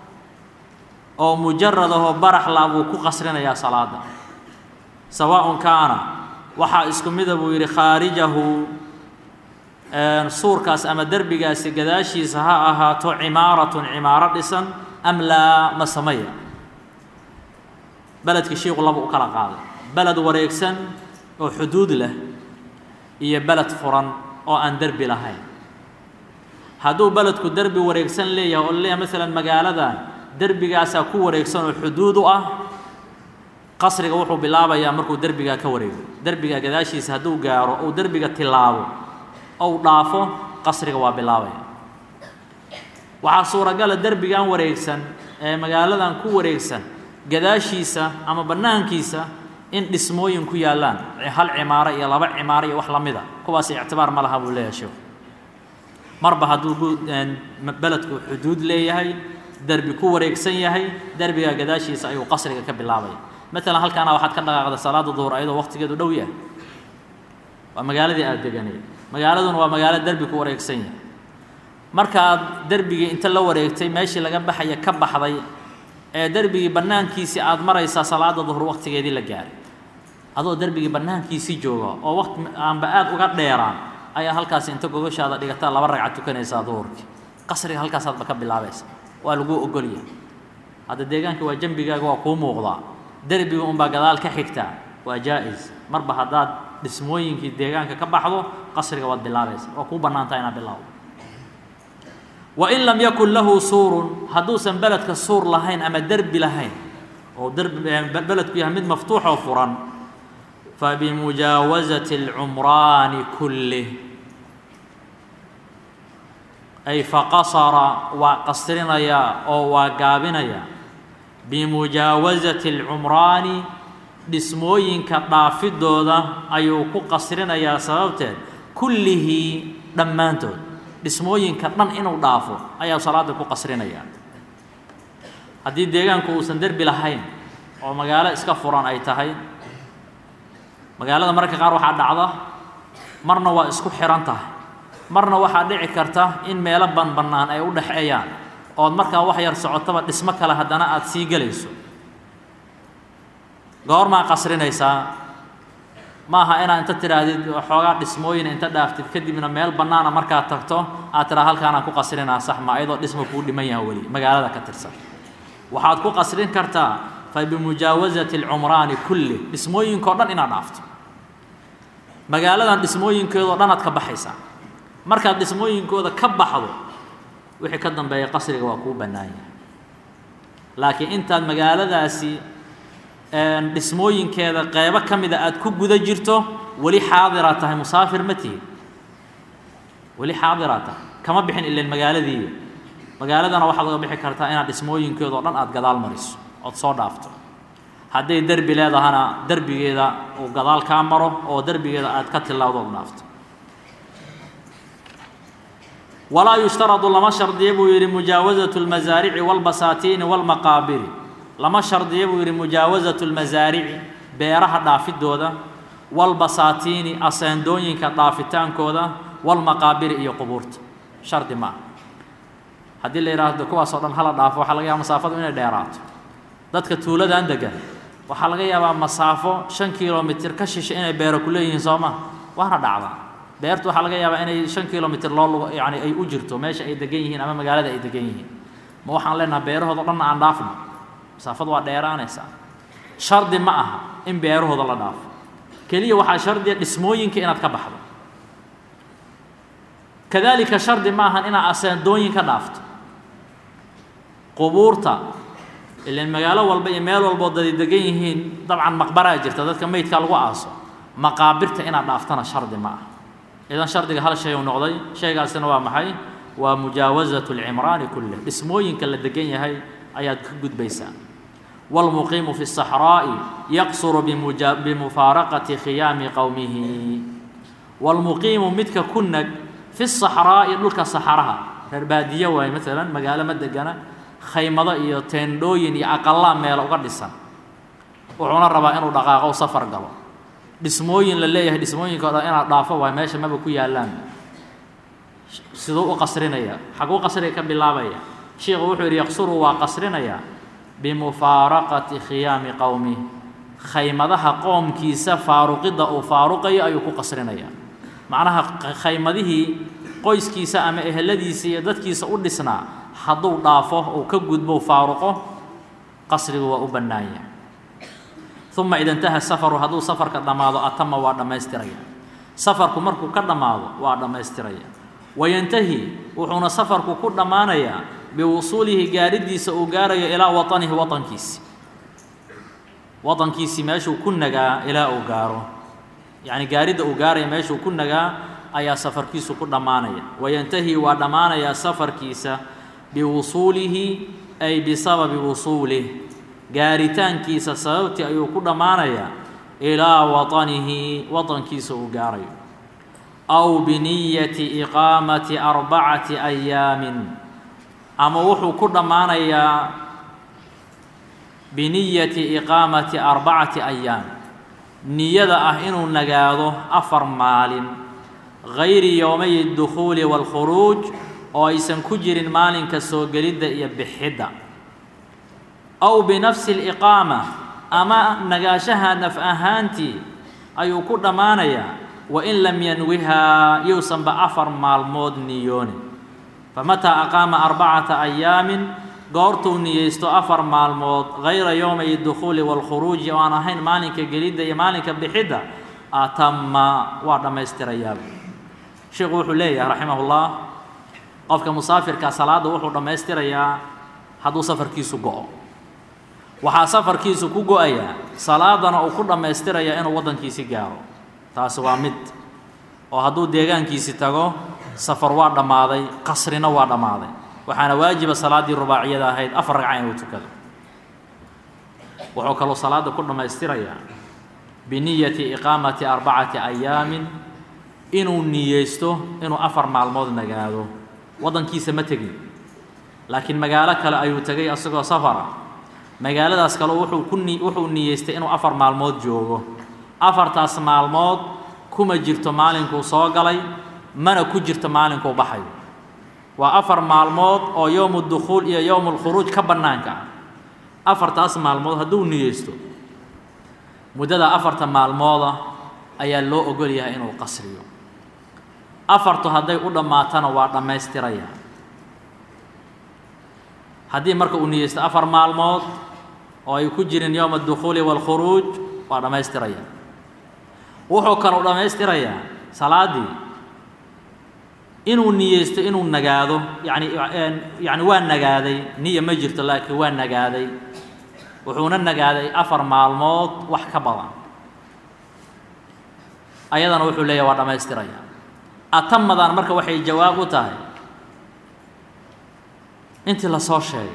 oo mujarad ahoo baraxla buu ku qasrinayaa salaada sawaaءun kaana waxaa isku mida buu yidhi khaarijahu suurkaas ama derbigaasi gadaashiisa ha ahaato cimaaratun cimaaro dhisan am laa ma samaya beledkii shiiku laba u kala qaaday beled wareegsan oo xuduud leh iyo beled furan oo aan derbi lahayn hadduu beledku derbi wareegsan leeyahay oo leeyahay maalan magaaladan derbigaasaa ku wareegsan oo xuduud u ah qasriga wuxuu bilaabayaa markuu derbigaa ka wareego derbiga gadaashiisa hadduu gaaro ou derbiga tilaabo ou dhaafo qasriga waa bilaabaya waxaa suuragala derbigan wareegsan ee magaaladan ku wareegsan gadaashiisa ama bannaankiisa in dhismooyin ku yaallaan hal cimaaro iyo laba cimaaro iyo wax la mida kuwaas ictibaar ma laha buu leeyahay sheekhu marba hadduu beledku xuduud leeyahay derbi ku wareegsan yahay derbigaa gadaashiisa ayuu qasriga ka bilaabaya maalan halkaana waxaad ka dhaqaaqda salaada duhur ayadoo waqtigeedu dhow yahay waa magaaladii aada deganeed magaaladuna waa magaalo derbi ku wareegsan yahay markaad derbigii inta la wareegtay meeshii laga baxaya ka baxday ee derbigii bannaankiisii aada maraysaa salaada duhur waqtigeedii la gaaray adoo derbigii bannaankiisii jooga oo waqti aanba aada uga dheeraan ayaa halkaasi inta gogoshaada dhigataa laba ragcad tukanaysaa duhurkii qasriga halkaasaadba ka bilaabaysa waa laguu ogolyahay hadda deegaanka waa jembigaaga waa kuu muuqdaa derbiga unbaa gadaal ka xigtaa waa jaa-is marba haddaad dhismooyinkii deegaanka ka baxdo qasriga waad bilaabaysa waa kuu bannaantaa inaad bilaawdo wain lam yakun lahu suurun hadduusan beledka suur lahayn ama derbi lahayn oo beledku yahay mid maftuuxoo furan fabimujaawasati اlcumraani kullih ay faqasara waa qasrinayaa oo waa gaabinayaa bimujaawasati اlcumraani dhismooyinka dhaafidooda ayuu ku qasrinayaa sababteed kullihii dhammaantood dhismooyinka dhan inuu dhaafo ayaa salaada ku qasrinaya haddii deegaanku uusan derbi lahayn oo magaalo iska furan ay tahay magaalada mararka qaar waxaa dhacda marna waa isku xihan tahay marna waxaa dhici karta in meelo banbannaan ay u dhexeeyaan ood markaa wax yar socotaba dhismo kale haddana aada sii gelayso goormaa qasrinaysaa ma aha inaad inta tidhaahdid xoogaa dhismooyin inta dhaaftid kadibna meel bannaana markaad tagto aad tidhaa halkaanaan ku qasrinaa sax ma ayadoo dhisma kuu dhiman yaha weli magaalada ka tirsan waxaad ku qasrin kartaa fa bimujaawasati alcumraani kulli dhismooyinkao dhan inaad dhaafto magaaladan dhismooyinkeedoo dhan aad ka baxaysaa markaad dhismooyinkooda ka baxdo wixii ka dambeeya qasriga waa kuu bannaan yahay laakiin intaad magaaladaasi dhismooyinkeeda qeybo ka mida aada ku guda jirto weli xaadiraad tahay musaafir ma tihi weli xaadiraad tahay kama bixin ilan magaaladii magaaladana waxaad uga bixi kartaa inaad dhismooyinkeedao dhan aada gadaal mariso ood soo dhaafto hadday derbi leedahana derbigeeda uu gadaal kaa maro oo derbigeeda aad ka tilaawdo ood dhaafto walaa yushtaradu lama shardiya buu yidhi mujaawasatu lmasaarici walbasaatiini walmaqaabiri lama shardiya buu yidhi mujaawasatu lmasaarici beeraha dhaafidooda walbasaatiini aseendooyinka dhaafitaankooda walmaqaabiri iyo qubuurta shardi ma aha haddii la yidhaahdo kuwaasoo dhan hala dhaafo waxaa laga yaaba masaafadu inay dheeraato dadka tuuladan degan waxaa laga yaabaa masaafo shan kilomitir ka shisha inay beero ku leeyihiin soo ma waana dhacdaa beertu waxaa laga yaabaa inay shan kilomitir loo lugo yani ay u jirto meesha ay degan yihiin ama magaalada ay degan yihiin ma waxaan leenaha beerahooda dhanna aan dhaafno masaafadu waa dheeraanaysaa shardi ma aha in beerahooda la dhaafo keliya waxaa shardiya dhismooyinka inaad ka baxdo kadalika shardi ma ahan inaad aseendooyin ka dhaafto qubuurta ilan magaalo walba iyo meel walboo dadi degan yihiin dabcan maqbaraa jirta dadka meydka lagu aaso maqaabirta inaad dhaaftana shardi ma aha idan shardiga hal shay uu noqday shaygaasina waa maxay waa mujaawasatu lcimraani kulleh dhismooyinka la degan yahay ayaad ka gudbaysaa wاlmuqiimu fi الصaxraaءi yaqsuru bimufaaraqati khiyaami qowmihi wاlmuqiimu midka ku nag fi الصaxraa'i dhulka saxaraha reer baadiye waaye maalan magaalo ma degana khaymado iyo teendhooyin iyo aqalaa meelo uga dhisan wuxuuna rabaa inuu dhaqaaqo safar galo dhismooyin la leeyahay dhismooyinka o dhan inaad dhaafo waay meesha maba ku yaallaan siduu u qasrinaya xaguu qasriga ka bilaabaya sheikhu wuxuu yidhi yaqsuru waa qasrinayaa bimufaaraqati khiyaami qowmih khaymadaha qoomkiisa faaruqidda uu faaruqayo ayuu ku qasrinayaa macnaha khaymadihii qoyskiisa ama eheladiisa iyo dadkiisa u dhisnaa hadduu dhaafo uu ka gudbo faaruqo qasrigu waa u bannaanya uma ida intaha safaru hadduu safarka dhammaado atama waa dhammaystiraya safarku markuu ka dhammaado waa dhammaystiraya wayantahi wuxuuna safarku ku dhammaanayaa biwusuulihi gaaridiisa uu gaarayo ilaa waطanihi waطankiisi waطankiisii meeshuu ku nagaa ilaa uu gaaro yacni gaaridda uu gaaraya meeshuu ku nagaa ayaa safarkiisu ku dhammaanaya wayantahi waa dhammaanayaa safarkiisa biwusuulihi ay bisababi wusuulih gaaritaankiisa sababtii ayuu ku dhammaanayaa ilaa waطanihi waطankiisa uu gaarayo aw biniyati iqaamati arbacati ayaamin ama wuxuu ku dhammaanayaa biniyati iqaamati arbacati ayaam niyada ah inuu nagaado afar maalin gayri yowmay اdukhuuli wاlkhuruuj oo aysan ku jirin maalinka soo gelidda iyo bixidda aw binafsi اliqaama ama nagaashaha naf ahaantii ayuu ku dhammaanayaa wain lam yanwihaa yuusanba afar maalmood niyoonin famataa aqaama arbacata ayaamin goortuu niyeysto afar maalmood gayra yowmay dukhuuli wاlkhuruuji oo aan ahayn maalinka gelidda iyo maalinka bixidda atama waa dhammaystirayaaba sheikhu wuxuu leeyahay raximah ullah qofka musaafirka salaadda wuxuu dhammaystirayaa hadduu safarkiisu go-o waxaa safarkiisu ku go-ayaa salaadana uu ku dhammaystirayaa inuu waddankiisi gaaro taasi waa mid oo hadduu deegaankiisi tago safar waa dhammaaday qasrina waa dhammaaday waxaana waajiba salaaddii rubaaciyada ahayd afar ragca inuu tukado wuxuu kaloo salaadda ku dhammaystirayaa biniyati iqaamati arbacati ayaamin inuu niyeysto inuu afar maalmood nagaado waddankiisa ma tegin laakiin magaalo kale ayuu tegay asagoo safara magaaladaas kale wuxuu ku ni wuxuu niyeystay inuu afar maalmood joogo afartaas maalmood kuma jirto maalinkuu soo galay mana ku jirto maalinkuu baxayo waa afar maalmood oo yowmu dukhuul iyo yowmu lkhuruuj ka bannaanka ah afartaas maalmood hadduu niyeysto muddada afarta maalmooda ayaa loo ogol yahay inuu qasriyo afartu hadday u dhammaatana waa dhammaystiraya haddii marka uu niyeysto afar maalmood oo ay ku jirin yowma adukhuuli waalkhuruuj waa dhammaystiraya wuxuu kaloo dhammaystirayaa salaaddii inuu niyeysto inuu nagaado yani yacni waa nagaaday niya ma jirto laakiin waa nagaaday wuxuuna nagaaday afar maalmood wax ka badan ayadana wuxuu leeyahy waa dhammaystiraya atamadan marka waxay jawaab u tahay intii lasoo sheegay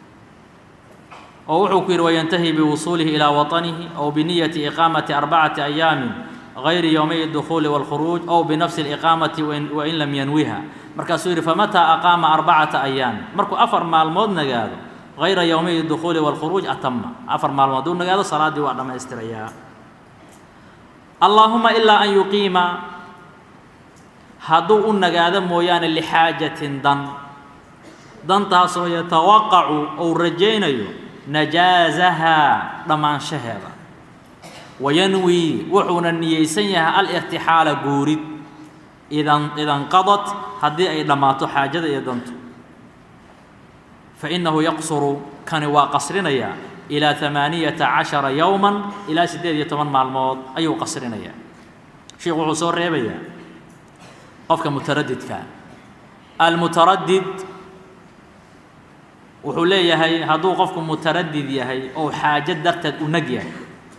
oo wuxuu ku yidhi wayantahi biwusuulihi ilaa waطanihi aw biniyati iqaamati arbacati ayaamin gayri yowmay اdukhuuli wاlkhuruuj aw binafsi اliqaamati wain lam yanwiha markaasuu yidhi famataa aqaama arbacata ayaamin markuu afar maalmood nagaado gayra yowmay اdukhuuli wاlkhuruuj atama afar maalmood hadduu nagaado salaaddii waa dhammaystirayaa allaahuma ilaa an yuqiima hadduu u nagaado mooyaane lixaajatin dan dantaasoo yatawaqacu ou rajaynayo najaasahaa dhammaanshaheeda wayanwii wuxuuna niyeysan yahay alirtixaala guurid idan idanqadat haddii ay dhammaato xaajada iyo dantu fa innahu yaqsuru kani waa qasrinayaa ilaa amaaniyata cashara yowman ilaa siddeed iyo toban maalmood ayuu qasrinayaa sheikhu wuxuu soo reebayaa qofka mutaradidka almutaradid wuxuu leeyahay hadduu qofku mutaradid yahay ou xaajo darteed u nag yahay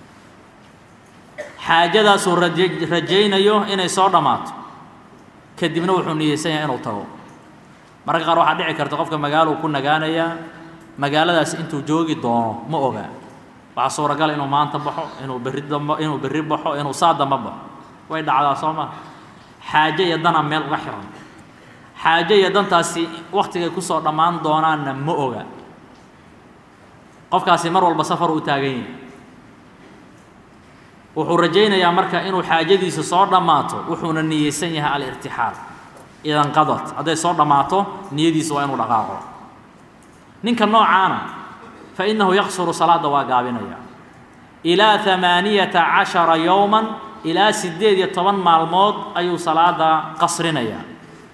xaajadaasuu raje rajaynayo inay soo dhammaato kadibna wuxuu niyeysan yahay inuu tago mararka qaar waxaa dhici karta qofka magaaluu ku nagaanayaa magaaladaas intuu joogi doono ma oga waxaa suuragal inuu maanta baxo inuu berri dambo inuu berri baxo inuu saa damba baxo way dhacdaa soo ma xaajo iyo danaa meel uga xiran xaajo iyo dantaasi waktigay kusoo dhammaan doonaanna ma oga qofkaasi mar walba safar u taagan yahay wuxuu rajaynayaa marka inuu xaajadiisa soo dhammaato wuxuuna niyeysan yahay alirtixaal idan qadad hadday soo dhammaato niyadiisa waa inuu dhaqaaqo ninka noocaana fa innahu yaqsuru salaadda waa gaabinaya ilaa amaaniyata cashara yowman ilaa siddeed iyo toban maalmood ayuu salaada qasrinayaa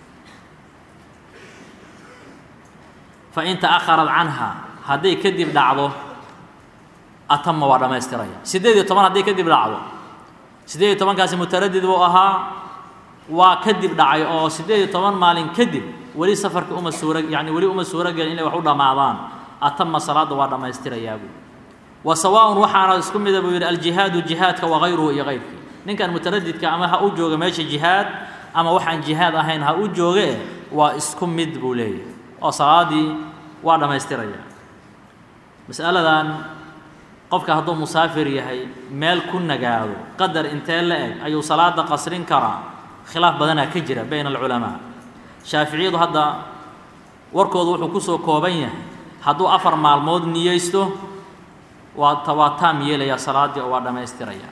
fa in ta'akharat canha hadday kadib dhacdo atama waa dhammaystiraya siddeed iyo toban hadday kadib dhacdo siddeed iyo tobankaasi mutaradid buu ahaa waa kadib dhacay oo siddeed iyo toban maalin kadib weli safarka uma suura yacni weli uma suuro gelin inay wax u dhammaadaan atama salaadda waa dhammaystirayaa buu wa sawaaءun waxaana isku mida buu yidhi aljihaadu jihaadka wagayruhu iyo kayrkii ninkan mutaradidka ama ha u jooga meesha jihaad ama waxaan jihaad ahayn ha u jooge waa isku mid buu leeyahay oo salaaddii waa dhammaystiraya mas'aladan qofka hadduu musaafir yahay meel ku nagaado qadar intee la eg ayuu salaada qasrin karaa khilaaf badanaa ka jira bayna alculamaa shaaficiyadu hadda warkoodu wuxuu ku soo kooban yahay hadduu afar maalmood niyeysto waa waa taam yeelayaa salaaddii oo waa dhammaystiraya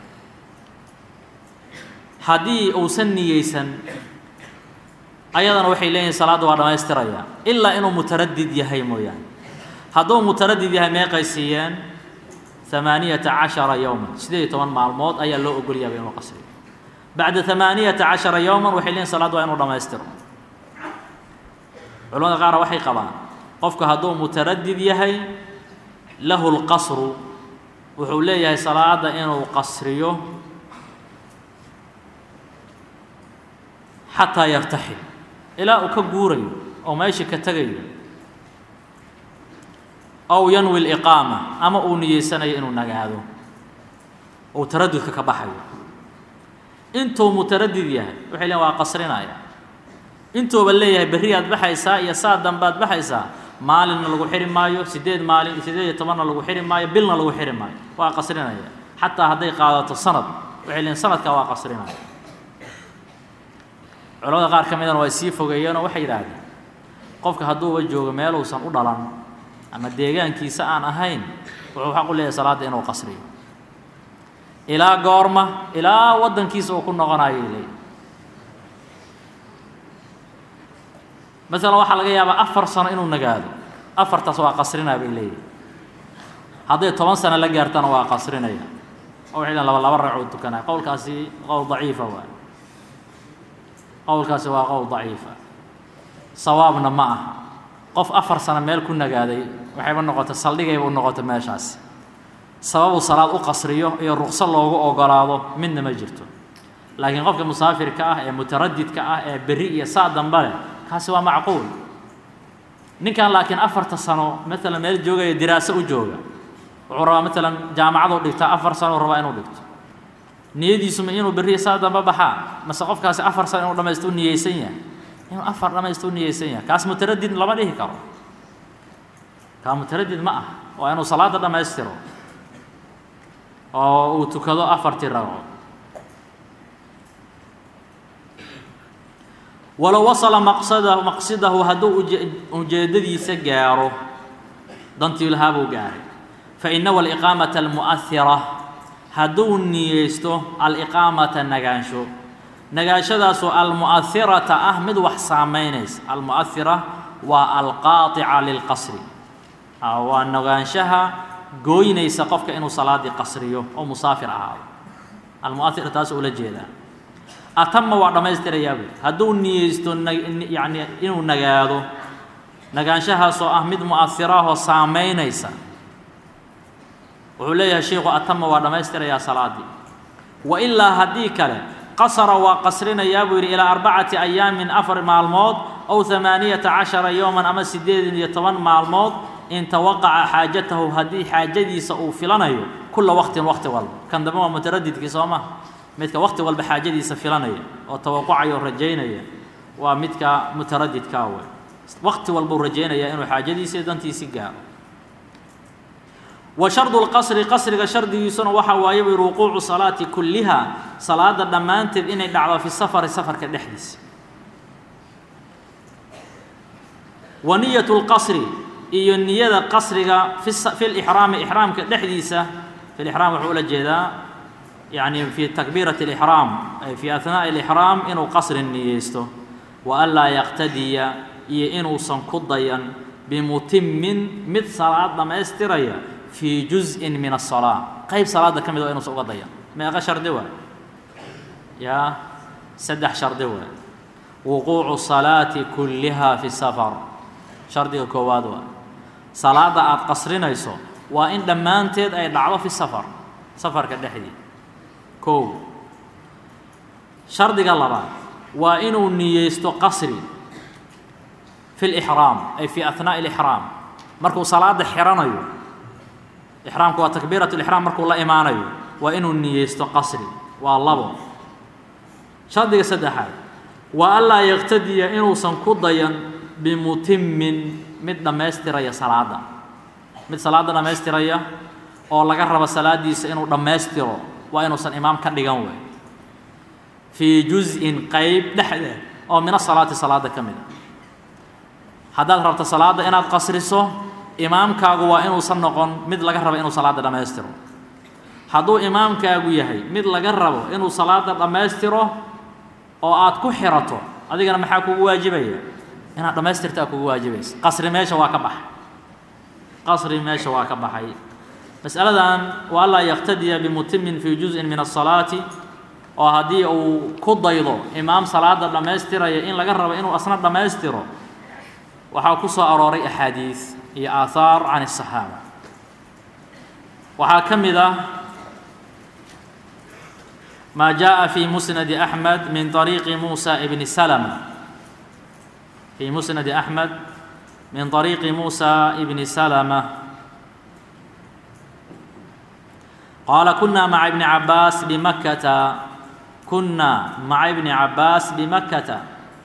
haddii uusan niyeysan ayadana waxay leeyihin salaadda waa dhammaystiraya ilaa inuu mutaradid yahay mooyaane hadduu mutaradid yahay meeqay siiyeen ثamaaniyata caشhara yowma sideed iyo toban maalmood ayaa loo ogolyaaba inuu qasriyo bacda ثamaaniyata caشhara yowma waxay leeyihin salaad waa inuu dhammaystiro culamada qaarna waxay qabaan qofku hadduu mutaradid yahay lahu اlqasru wuxuu leeyahay salaada inuu qasriyo xataa yartaxil ilaa uu ka guurayo oo meesha ka tegayo ow yanwi liqaama ama uu niyeysanayo inuu nagaado uu taradudka ka baxayo intuu mutaradid yahay waxay leeyn waa qasrinaya intuuba leeyahay berriyaad baxaysaa iyo saa dambaad baxaysaa maalinna lagu xiri maayo siddeed maalin siddeed iyo tobanna lagu xiri maayo bilna lagu xiri maayo waa qasrinaya xataa hadday qaadato sanad waxay leeyiin sanadkaa waa qasrinaya culamada qaar ka midana way sii fogeeyeenoo waxay yidhaahdeen qofka hadduuba joogo meel uusan u dhalan ama deegaankiisa aan ahayn wuxuu xaq u leeyahay salaadda inuu qasriyo ilaa goorma ilaa waddankiisa uu ku noqonayo leey masalan waxaa laga yaabaa afar sano inuu nagaado afartaas waa qasrinaa bay leeyihin hadday toban sano la gaartana waa qasrinaya oo waxay leeyiin laba laba ragcoo tukanaya qowlkaasi qowl daciifa waay qowlkaasi waa qowl daciifa sawaabna ma aha qof afar sano meel ku nagaaday waxayba noqotay saldhigayba u noqotay meeshaasi sababuu salaad u qasriyo iyo ruqso loogu ogolaado midna ma jirto laakiin qofka musaafirka ah ee mutaradidka ah ee berri iyo saa dambe leh kaasi waa macquul ninkan laakiin afarta sano maalan meel joogaya diraaso u jooga wuxuu rabaa maalan jaamacaduu dhigtaa afar sano u rabaa inuu dhigto niyadiisuma inuu berriya saa dambe baxaa mase qofkaasi afar sano inuu dhamaysto u niyeysan yahay inuu afar dhamaysto u niyeysan yahay kaas mutaradid lama dhihi karo kaa mutaradid ma ah waa inuu salaada dhammaystiro oo uu tukado afartii ragco walow wasala maqsadahu maqsidahu hadduu ujeeddadiisa gaaro dantii lahaa buu gaaray fa inahu aliqaamata almu'ahira hadduu niyeysto aliqaamata nagaansho nagaashadaasoo almu'ahirata ah mid wax saamaynaysa almu'ahira waa alqaaطica lilqasri waa nagaanshaha gooynaysa qofka inuu salaaddii qasriyo oo musaafir ahaado almu'ahira taas ula jeedaa atama waa dhammaystirayaa buy hadduu niyeysto yani inuu nagaado nagaanshahaasoo ah mid mu'ahiraahoo saamaynaysa wuxuu leeyahay sheikhu atama waa dhammaystirayaa salaaddii wa ilaa haddii kale qasara waa qasrinayaa buu yidhi ilaa arbacati ayaamin afar maalmood ow hamaaniyata cashara yowman ama siddeed iyo toban maalmood in tawaqaca xaajatahu haddii xaajadiisa uu filanayo kulla waqtin waqti walba kan dambe waa mutaradidkii soo maha midka waqti walba xaajadiisa filanaya oo tawaqucaya oo rajaynaya waa midka mutaradidkaa wey waqti walbuu rajaynaya inuu xaajadiisa iyo dantiisi gaaro wa shardu lqasri qasriga shardigiisuna waxaa waaye buu wuquucu salaati kulliha salaada dhammaanteed inay dhacdo fi safari safarka dhexdiisa wa niyat lqasri iyo niyada qasriga fi lixraami ixraamka dhexdiisa fi lixraam wuxuu ula jeedaa yani fi takbiirati اlixraam ay fi ahnaaءi اlixraam inuu qasri niyeysto wa an laa yaqtadiya iyo inuusan ku dayan bimutimin mid salaad dhammaystiraya fii juzءin min الsalaa qayb salaada ka mid oo inuusan uga dayan meeqa shardi waay yaa saddex shardi waay wuquucu salaati kullihaa fi safar shardiga koowaad waa salaadda aada qasrinayso waa in dhammaanteed ay dhacdo fi safar safarka dhexdii kow shardiga labaad waa inuu niyeysto qasri fi lixraam ay fi ahnaa'i alixraam markuu salaada xiranayo ixraamku waa takbiirat lixraam markuu la imaanayo waa inuu niyeysto qasri waa labo shardiga saddexaad waa anlaa yaqtadiya inuusan ku dayan bimutimin mid dhammaystiraya salaadda mid salaadda dhammaystiraya oo laga rabo salaaddiisa inuu dhammaystiro waa inuusan imaam ka dhigan wey fii juz-in qeyb dhexdeed oo min asalaati salaadda ka mid a haddaad rabto salaadda inaad qasriso imaamkaagu waa inuusan noqon mid laga rabo inuu salaadda dhammaystiro hadduu imaamkaagu yahay mid laga rabo inuu salaadda dhammaystiro oo aad ku xirato adigana maxaa kugu waajibaya inaad dhammaystirtaa kugu waajibaysa qasri meesha waa ka baxay qasri meesha waa ka baxay mas'aladan waa anlaa yaqtadiya bimutimin fii juz'in min asalaati oo haddii uu ku daydo imaam salaada dhammaystiraya in laga rabo inuu asna dhammaystiro waxaa ku soo arooray axaadiis iyo aahaar can الصaxaaba waxaa ka mid ah ma jaءa fi musnadi أحmed min طariiqi musa bni slmة fi musnadi أحmed min طariiqi musa bni slmة qaala kuna maca ibni cabaas bimakata kuna maca ibni cabaas bimakata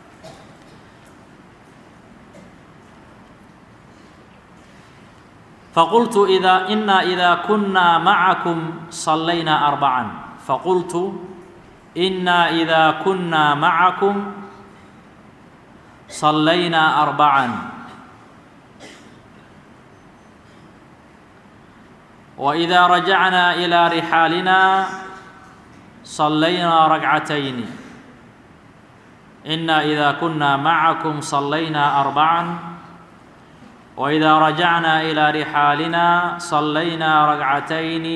faqultu ida ina ida kuna macakum صalaynaa arbacan faqultu ina ida kuna macakum صalaynaa arbacan وإida rajacnaa إilى rixaalina صalaynaa ragcatayni ina إida kuna macakum صalaynaa arbacan وإida rajacnaa إilى rixaalina صalaynaa ragcatayni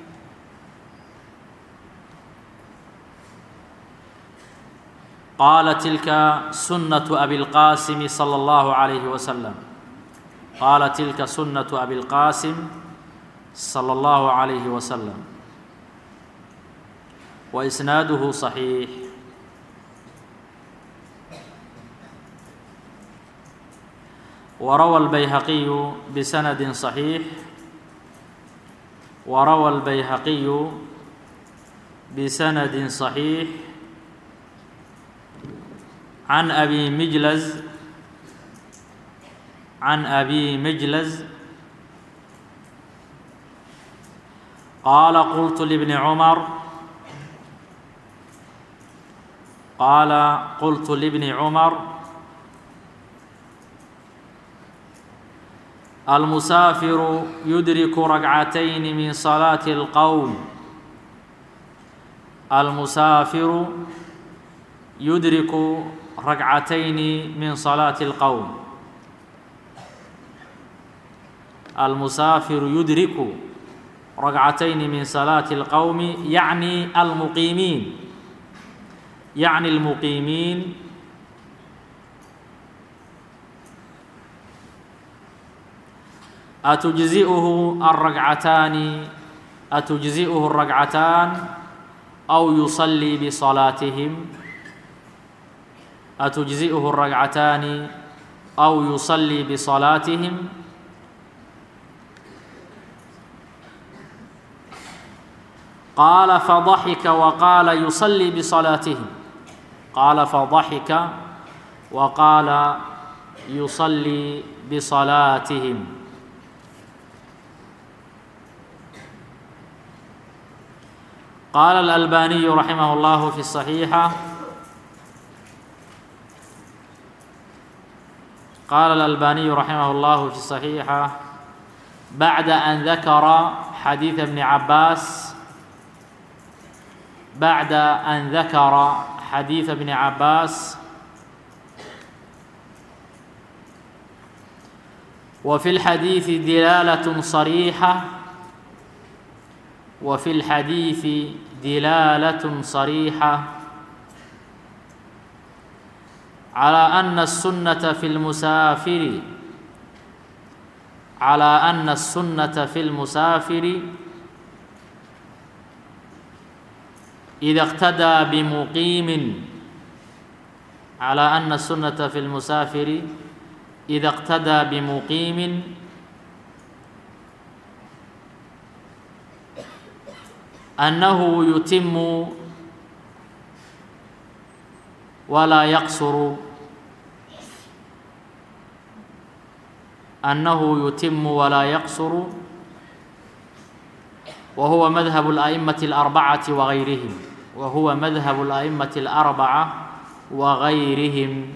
qaala tilka sunaة abi اlqasim slى اllahu عalayh waslm qaala tilka sunaة abi اlqasim slى اllahu عalayh waslm waisnaaduhu صaxiix وrawى الbyhaqiyu bsanadi صaxiix وrawى الbyhaqiyu bsanadi صaxiix can abi mijlaz can abi mijlaz qaala qultu libni cumar qaala qultu libni cumar almusaafiru yudriku ragcatayni min salaati اlqowm almusaafiru yudriku ragcatayni min salaati اlqowm almusaafiru yudriku ragcatayni min salaati اlqowmi yacni almuqiimiin yacni almuqiimiin atujzi'uhu alragcataani atujzi'uhu الragcataan aw yusallii bisalaatihim atujzi'uhu الragcataani aw yusallii bisalaatihim qaala fadaxika waqaala yusallii bisalaatihim qaala fadaxika waqaala yusallii bisalaatihim qaala alalbaniyu raximah اllahu fi الصaxiixa qaala alalbaniyu raximah اllahu fi الصaxiixa bacda an dakara xadiida bni cabaas bacda an dakara xadiida bni cabaas wa fi اlxadiidi dilaalat صariixa وفي الحديث دلالة صريحة على أن السنة في المسافر على أن السنة في المسافر إذا اقتدى بمقيم على أن السنة في المسافر إذا اقتدى بمقيم أنه يتم ولا يقصر أنه يتم ولا يقصر وهو مذهب الأئمة الأربعة وغيرهم وهو مذهب الأئمة الأربعة وغيرهم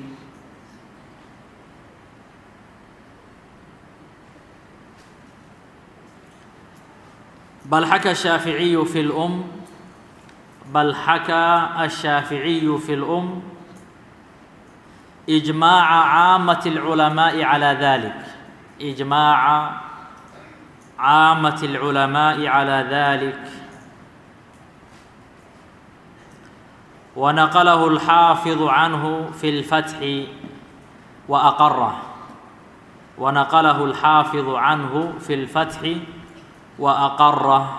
بل حكى الشافعي في الأم بل حكى الشافعي في الأم إجماع عامة العلماء على ذلك إجماع عامة العلماء على ذلك ونقله الحافظ عنه في الفتح وأقره ونقله الحافظ عنه في الفتح وأقره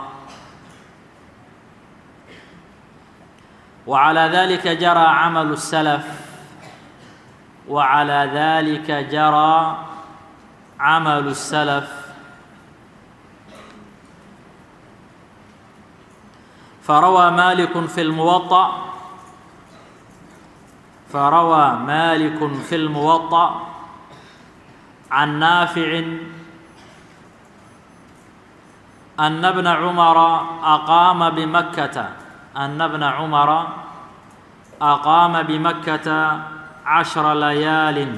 وعلى ذلك جرى عمل السلف وعلى ذلك جرى عمل السلف فروى مالك في الموطأ فروى مالك في الموطأ عن نافع أن ابن عمر أقام بمكة أن ابن عمر أقام بمكة عشر ليال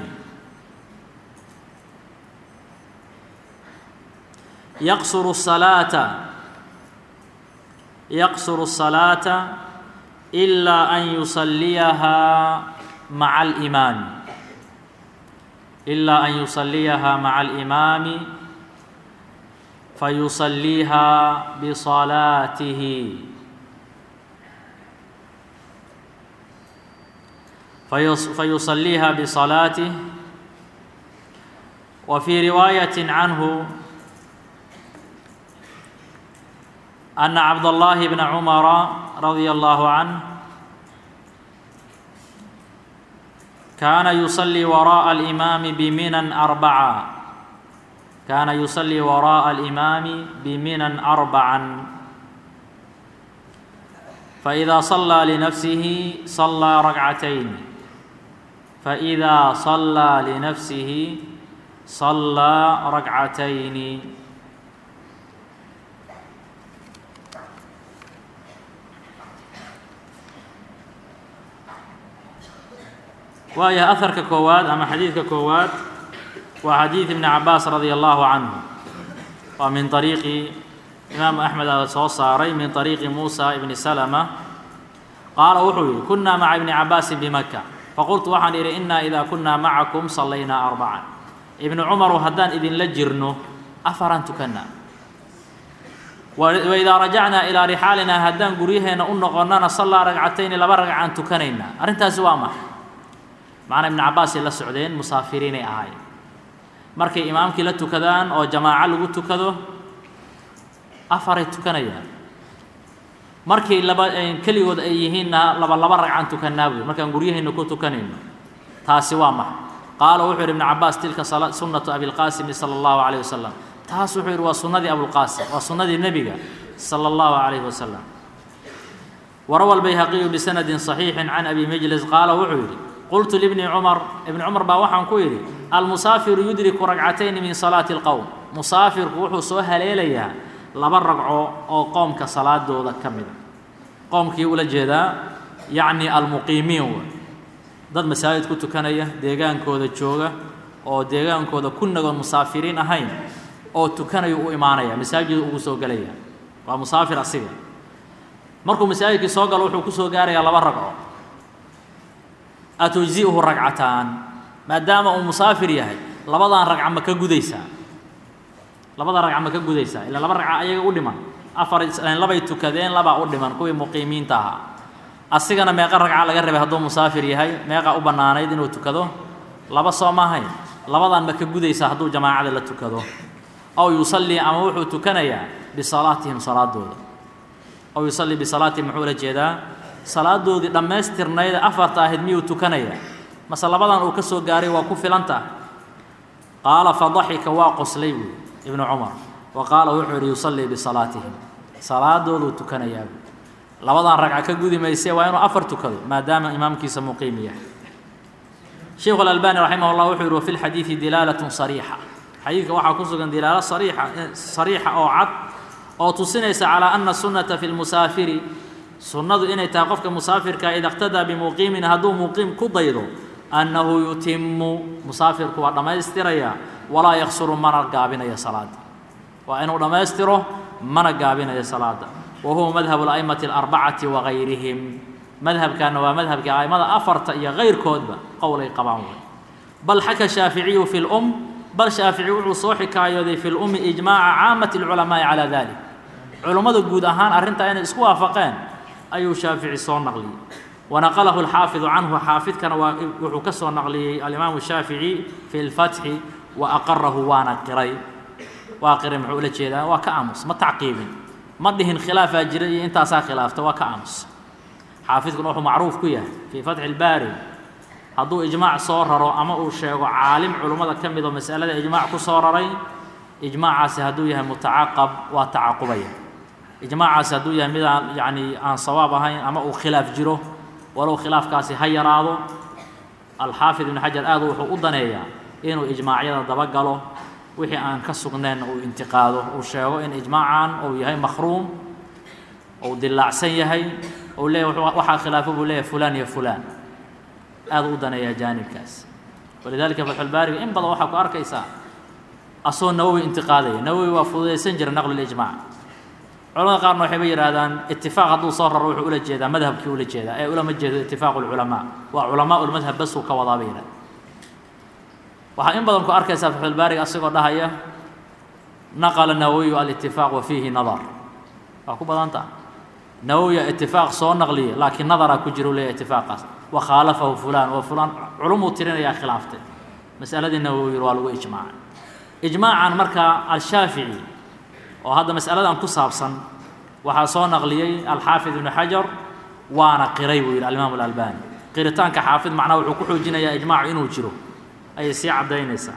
يقصر الصلاة يقصر الصلاة إلا أن يصليها مع الإمام إلا أن يصليها مع الإمام فيصليها بصلاته فيصليها بصلاته وفي رواية عنه أن عبد الله بن عمر رضي الله عنه كان يصلي وراء الإمام بمنى أربعة كان يصلي وراء الإمام بمنى أربعا فإذا صلى لنفسه صلى ركعتين فإذا صلى لنفسه صلى ركعتين waayo aharka koowaad ama xadiidka koowaad waa xadiid ibni cabaas radia allahu canhu waa min طariiqi imaamu axmed a soo saaray min طariiqi muusa ibni salama qaala wuxuu yihi kunaa maca ibni cabaasin bimaka faqultu waxaan idhi inaa idaa kunaa macakum sallaynaa arbacan ibnu cumaru haddaan idinla jirno afaran tukanaa waidaa rajacnaa ilaa rixaalinaa haddaan guryaheenna u noqonnana sallaa ragcatayni laba ragcaan tukanaynaa arrintaasi waa maxay macnaa ibnu cabbaasay la socdeen musaafiriinay ahaayeen markay imaamkii la tukadaan oo jamaaco lagu tukado afaray tukanayaan markay laba keligood ay yihiinna laba laba ragcaan tukanaa buy markaan guryaheenna ku tukanayno taasi waa maxay qaala wuxuu yidhi ibnu cabbaas tilka sunnatu abilqaasimi sala allahu calayh wasalam taas wuxuu yidhi waa sunnadii abulqaasim waa sunnadii nebiga sala allahu calayhi wasalam warawa albayhaqiyu bisanadin saxiixin can abi majlis qaala wuxuu yidhi qultu libni cumar ibni cumar baa waxaan ku yidhi almusaafiru yudriku ragcatayni min salaati اlqowm musaafirku wuxuu soo haleelayaa laba ragco oo qoomka salaadooda ka mida qoomkii ula jeedaa yacni almuqiimiin w dad masaajid ku tukanaya deegaankooda jooga oo deegaankooda ku nagoon musaafiriin ahayn oo tukanayu u imaanaya masaajid ugu soo gelaya waa musaafir asiga markuu masaajidkii soo galo wuxuu kusoo gaarayaa laba ragco atujzi'uhu ragcataan maadaama uu musaafir yahay labadan ragca ma ka gudaysaa labada ragca ma ka gudaysaa ilaa laba ragca ayaga u dhiman afar labay tukadeen labaa u dhiman kuwii muqiimiinta ahaa asigana meeqa ragca laga rabay hadduu musaafir yahay meeqa u bannaanayd inuu tukado laba soo maahayn labadan ma ka gudaysa hadduu jamaacada la tukado aw yusallii ama wuxuu tukanayaa bisalaatihim salaadooda aw yusallii bisalaatihim muxuu la jeedaa salaadoodii dhammaystirnayd afarta ahayd miyuu tukanayaa mase labadan uu ka soo gaaray waa ku filanta qaala fadaxika waa qoslay buui ibnu cumar wa qaala wuxuu yidhi yusallii bisalaatihim salaadooduu tukanayaa buui labadan ragca ka gudi mayse waa inuu afar tukado maadaama imaamkiisa muqiim yahay sheikhu alalbani raximah llah wuxuu yihi wafi lxadiidi dilaalatun sariixa xadiidka waxaa ku sugan dilaalo sariixa sariixa oo cad oo tusinaysa calaa ana sunnata fi lmusaafiri sunnadu inay tahay qofka musaafirka ida اqtadaa bimuqiimin hadduu muqiim ku daydo annahu yutimu musaafirku waa dhammaystiraya walaa yaksuru mana gaabinaya salaada waa inuu dhammaystiro mana gaabinayo salaada wa huwa madhab اla'imati alarbacati wagayrihim madhabkaana waa madhabkii a'immada afarta iyo kayrkoodba qowlay qabaan way bal xaka shaaficiyu fi lum bal shaafici wuxuu soo xikaayooday fi lummi ijmaaca caamati اlculamaa'i calaa dalik culummada guud ahaan arrintaa inay isku waafaqeen ayuu shaafici soo naqliyey wanaqalahu alxaafidu canhu xaafidkana waa wuxuu ka soo naqliyey alimaamu shaafici fi lfatxi wa aqarahu waana qiray waa qiray muxuu ula jeedaa waa ka aamus ma tacqiibin ma dhihin khilaafaa jira iyo intaasaa khilaafta waa ka aamus xaafidkuna wuxuu macruuf ku yahay fii fatxi ilbaari hadduu ijmaac soo raro ama uu sheego caalim culummada ka mid oo masalada ijmaac ku soo raray ijmaacaasi hadduu yahay mutacaqab waa tacaqubaya ijmaacaasi hadduu yahay mid aan yacni aan sawaab ahayn ama uu khilaaf jiro walow khilaafkaasi ha yaraado alxaafid ibnu xajar aad wuxuu u daneeyaa inuu ijmaacyada dabagalo wixii aan ka sugnayn uu intiqaado uu sheego in ijmaacan uu yahay makhruum uu dilaacsan yahay uu leeyahy waxaa khilaafo buu leeyahay fulaan iyo fulaan aad u daneeyaa jaanibkaas walidalika fatxulbaariga in badan waxaa ku arkaysaa asoo nawowi intiqaadaya nawowi waa fududaysan jira naqlulijmaac culamada qaarna waxayba yidhaahdaan itifaaq hadduu soo raro wuxuu ula jeedaa madhabkii ula jeedaa ee ulama jeedo itifaaqu lculamaa waa culamaa ulmadhab basuu ka wadaa bay yidhahda waxaa in badan ku arkaysaa fatxulbaariga asagoo dhahaya naqala nawowiyu alitifaaq wa fiihi nadar waa ku badanta nawowiya itifaaq soo naqliya laakiin nadaraa ku jira u leeyahy itifaaqaas wa khaalafahu fulaan wa fulaan culumuu tirinayaa khilaaftay masaladii nawowi waa lagu ijmaacay ijmaacan markaa alshaafici oo hadda masaladan ku saabsan waxaa soo naqliyey alxaafid ibnu xajar waana qiray buu yidhi alimaam alalbani qiritaanka xaafid macnaha wuxuu ku xoojinayaa ijmaacu inuu jiro ayay sii caddaynaysaa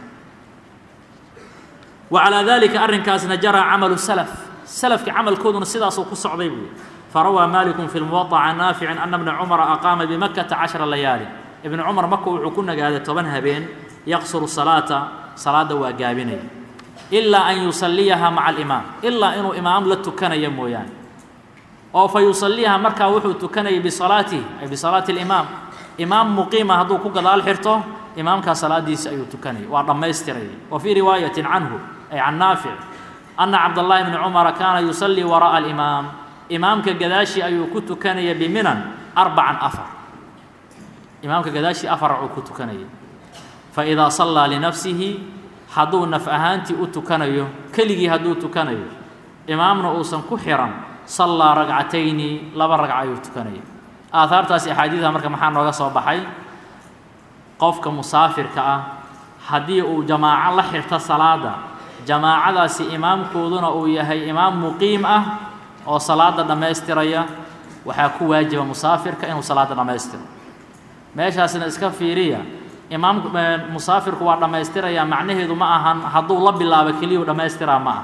wa calaa dalika arrinkaasna jaraa camalu salaf salafka camalkooduna sidaasuu ku socday buu farawaa malikun fi lmuwaطa can naaficin ana bna cumara aqaama bimakata cashara layaali ibnu cumar maka wuxuu ku nagaaday toban habeen yaqsuru salaata salaadda waa gaabinaya ilaa an yusalliyaha maca alimaam ilaa inuu imaam la tukanaya mooyaane oo fa yusalliyaha markaa wuxuu tukanayay bisalaatihi ay bisalaati alimaam imaam muqiima hadduu ku gadaal xirto imaamkaa salaadiisi ayuu tukanayay waa dhammaystirayay wa fii riwaayatin canhu ay can naafic ana cabdاllahi bni cumara kaana yusallii wara'a alimaam imaamka gadaashii ayuu ku tukanaya biminan arbacan afar imaamka gadaashii afar uu ku tukanayay faidaa sallaa linafsihi hadduu naf ahaantii u tukanayo keligii hadduu tukanayo imaamna uusan ku xiran sallaa ragcatayni laba ragca ayuu tukanaya aahaartaasi axaadiida marka maxaa nooga soo baxay qofka musaafirka ah haddii uu jamaaco la xirto salaada jamaacadaasi imaamkooduna uu yahay imaam muqiim ah oo salaada dhammaystiraya waxaa ku waajiba musaafirka inuu salaada dhammaystiro meeshaasna iska fiiriya imaam musaafirku waa dhammaystiraya macnaheedu ma ahan hadduu la bilaabo keliyuu dhammaystiraa ma ah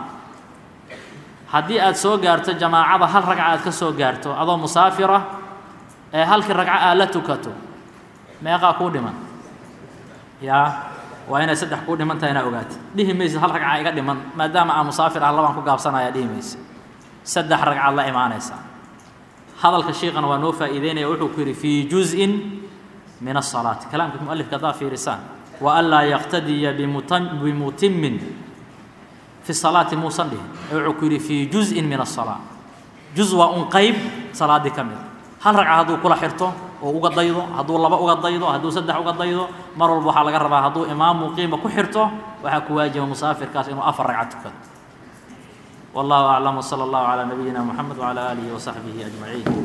haddii aad soo gaarto jamaacada hal ragca aad ka soo gaarto adoo musaafira ee halkii ragco aad la tukato meeqaa kuu dhiman yaa waa inay saddex kuu dhiman tahay inaa ogaata dhihi maysid hal ragca iga dhiman maadaama aan musaafir ah labaan ku gaabsanaya dhihi maysid saddex ragcaad la imaanaysaa hadalka sheikana waa noo faa'iideynaya wuxuu ku yidhi fii juz'in min الصلاaةi kalaamka mualifka haddaa fiirisaan waanlaa yaqtadiya bimutimin fi الصalaati muusan dhihin ee wuxuu ku yidhi fii juزءin min الصalاة juz waa un qayb salaaddii ka mida hal ragca hadduu kula xirto oo uga daydo hadduu laba uga daydo hadduu saddex uga daydo mar walba waxaa laga rabaa hadduu imaam muqiima ku xirto waxaa ku waajiba musaafirkaas inuu afar ragca tukado والله أعلم وصلى الله على نبينا محمد وعلى آله وصحبه أجمعين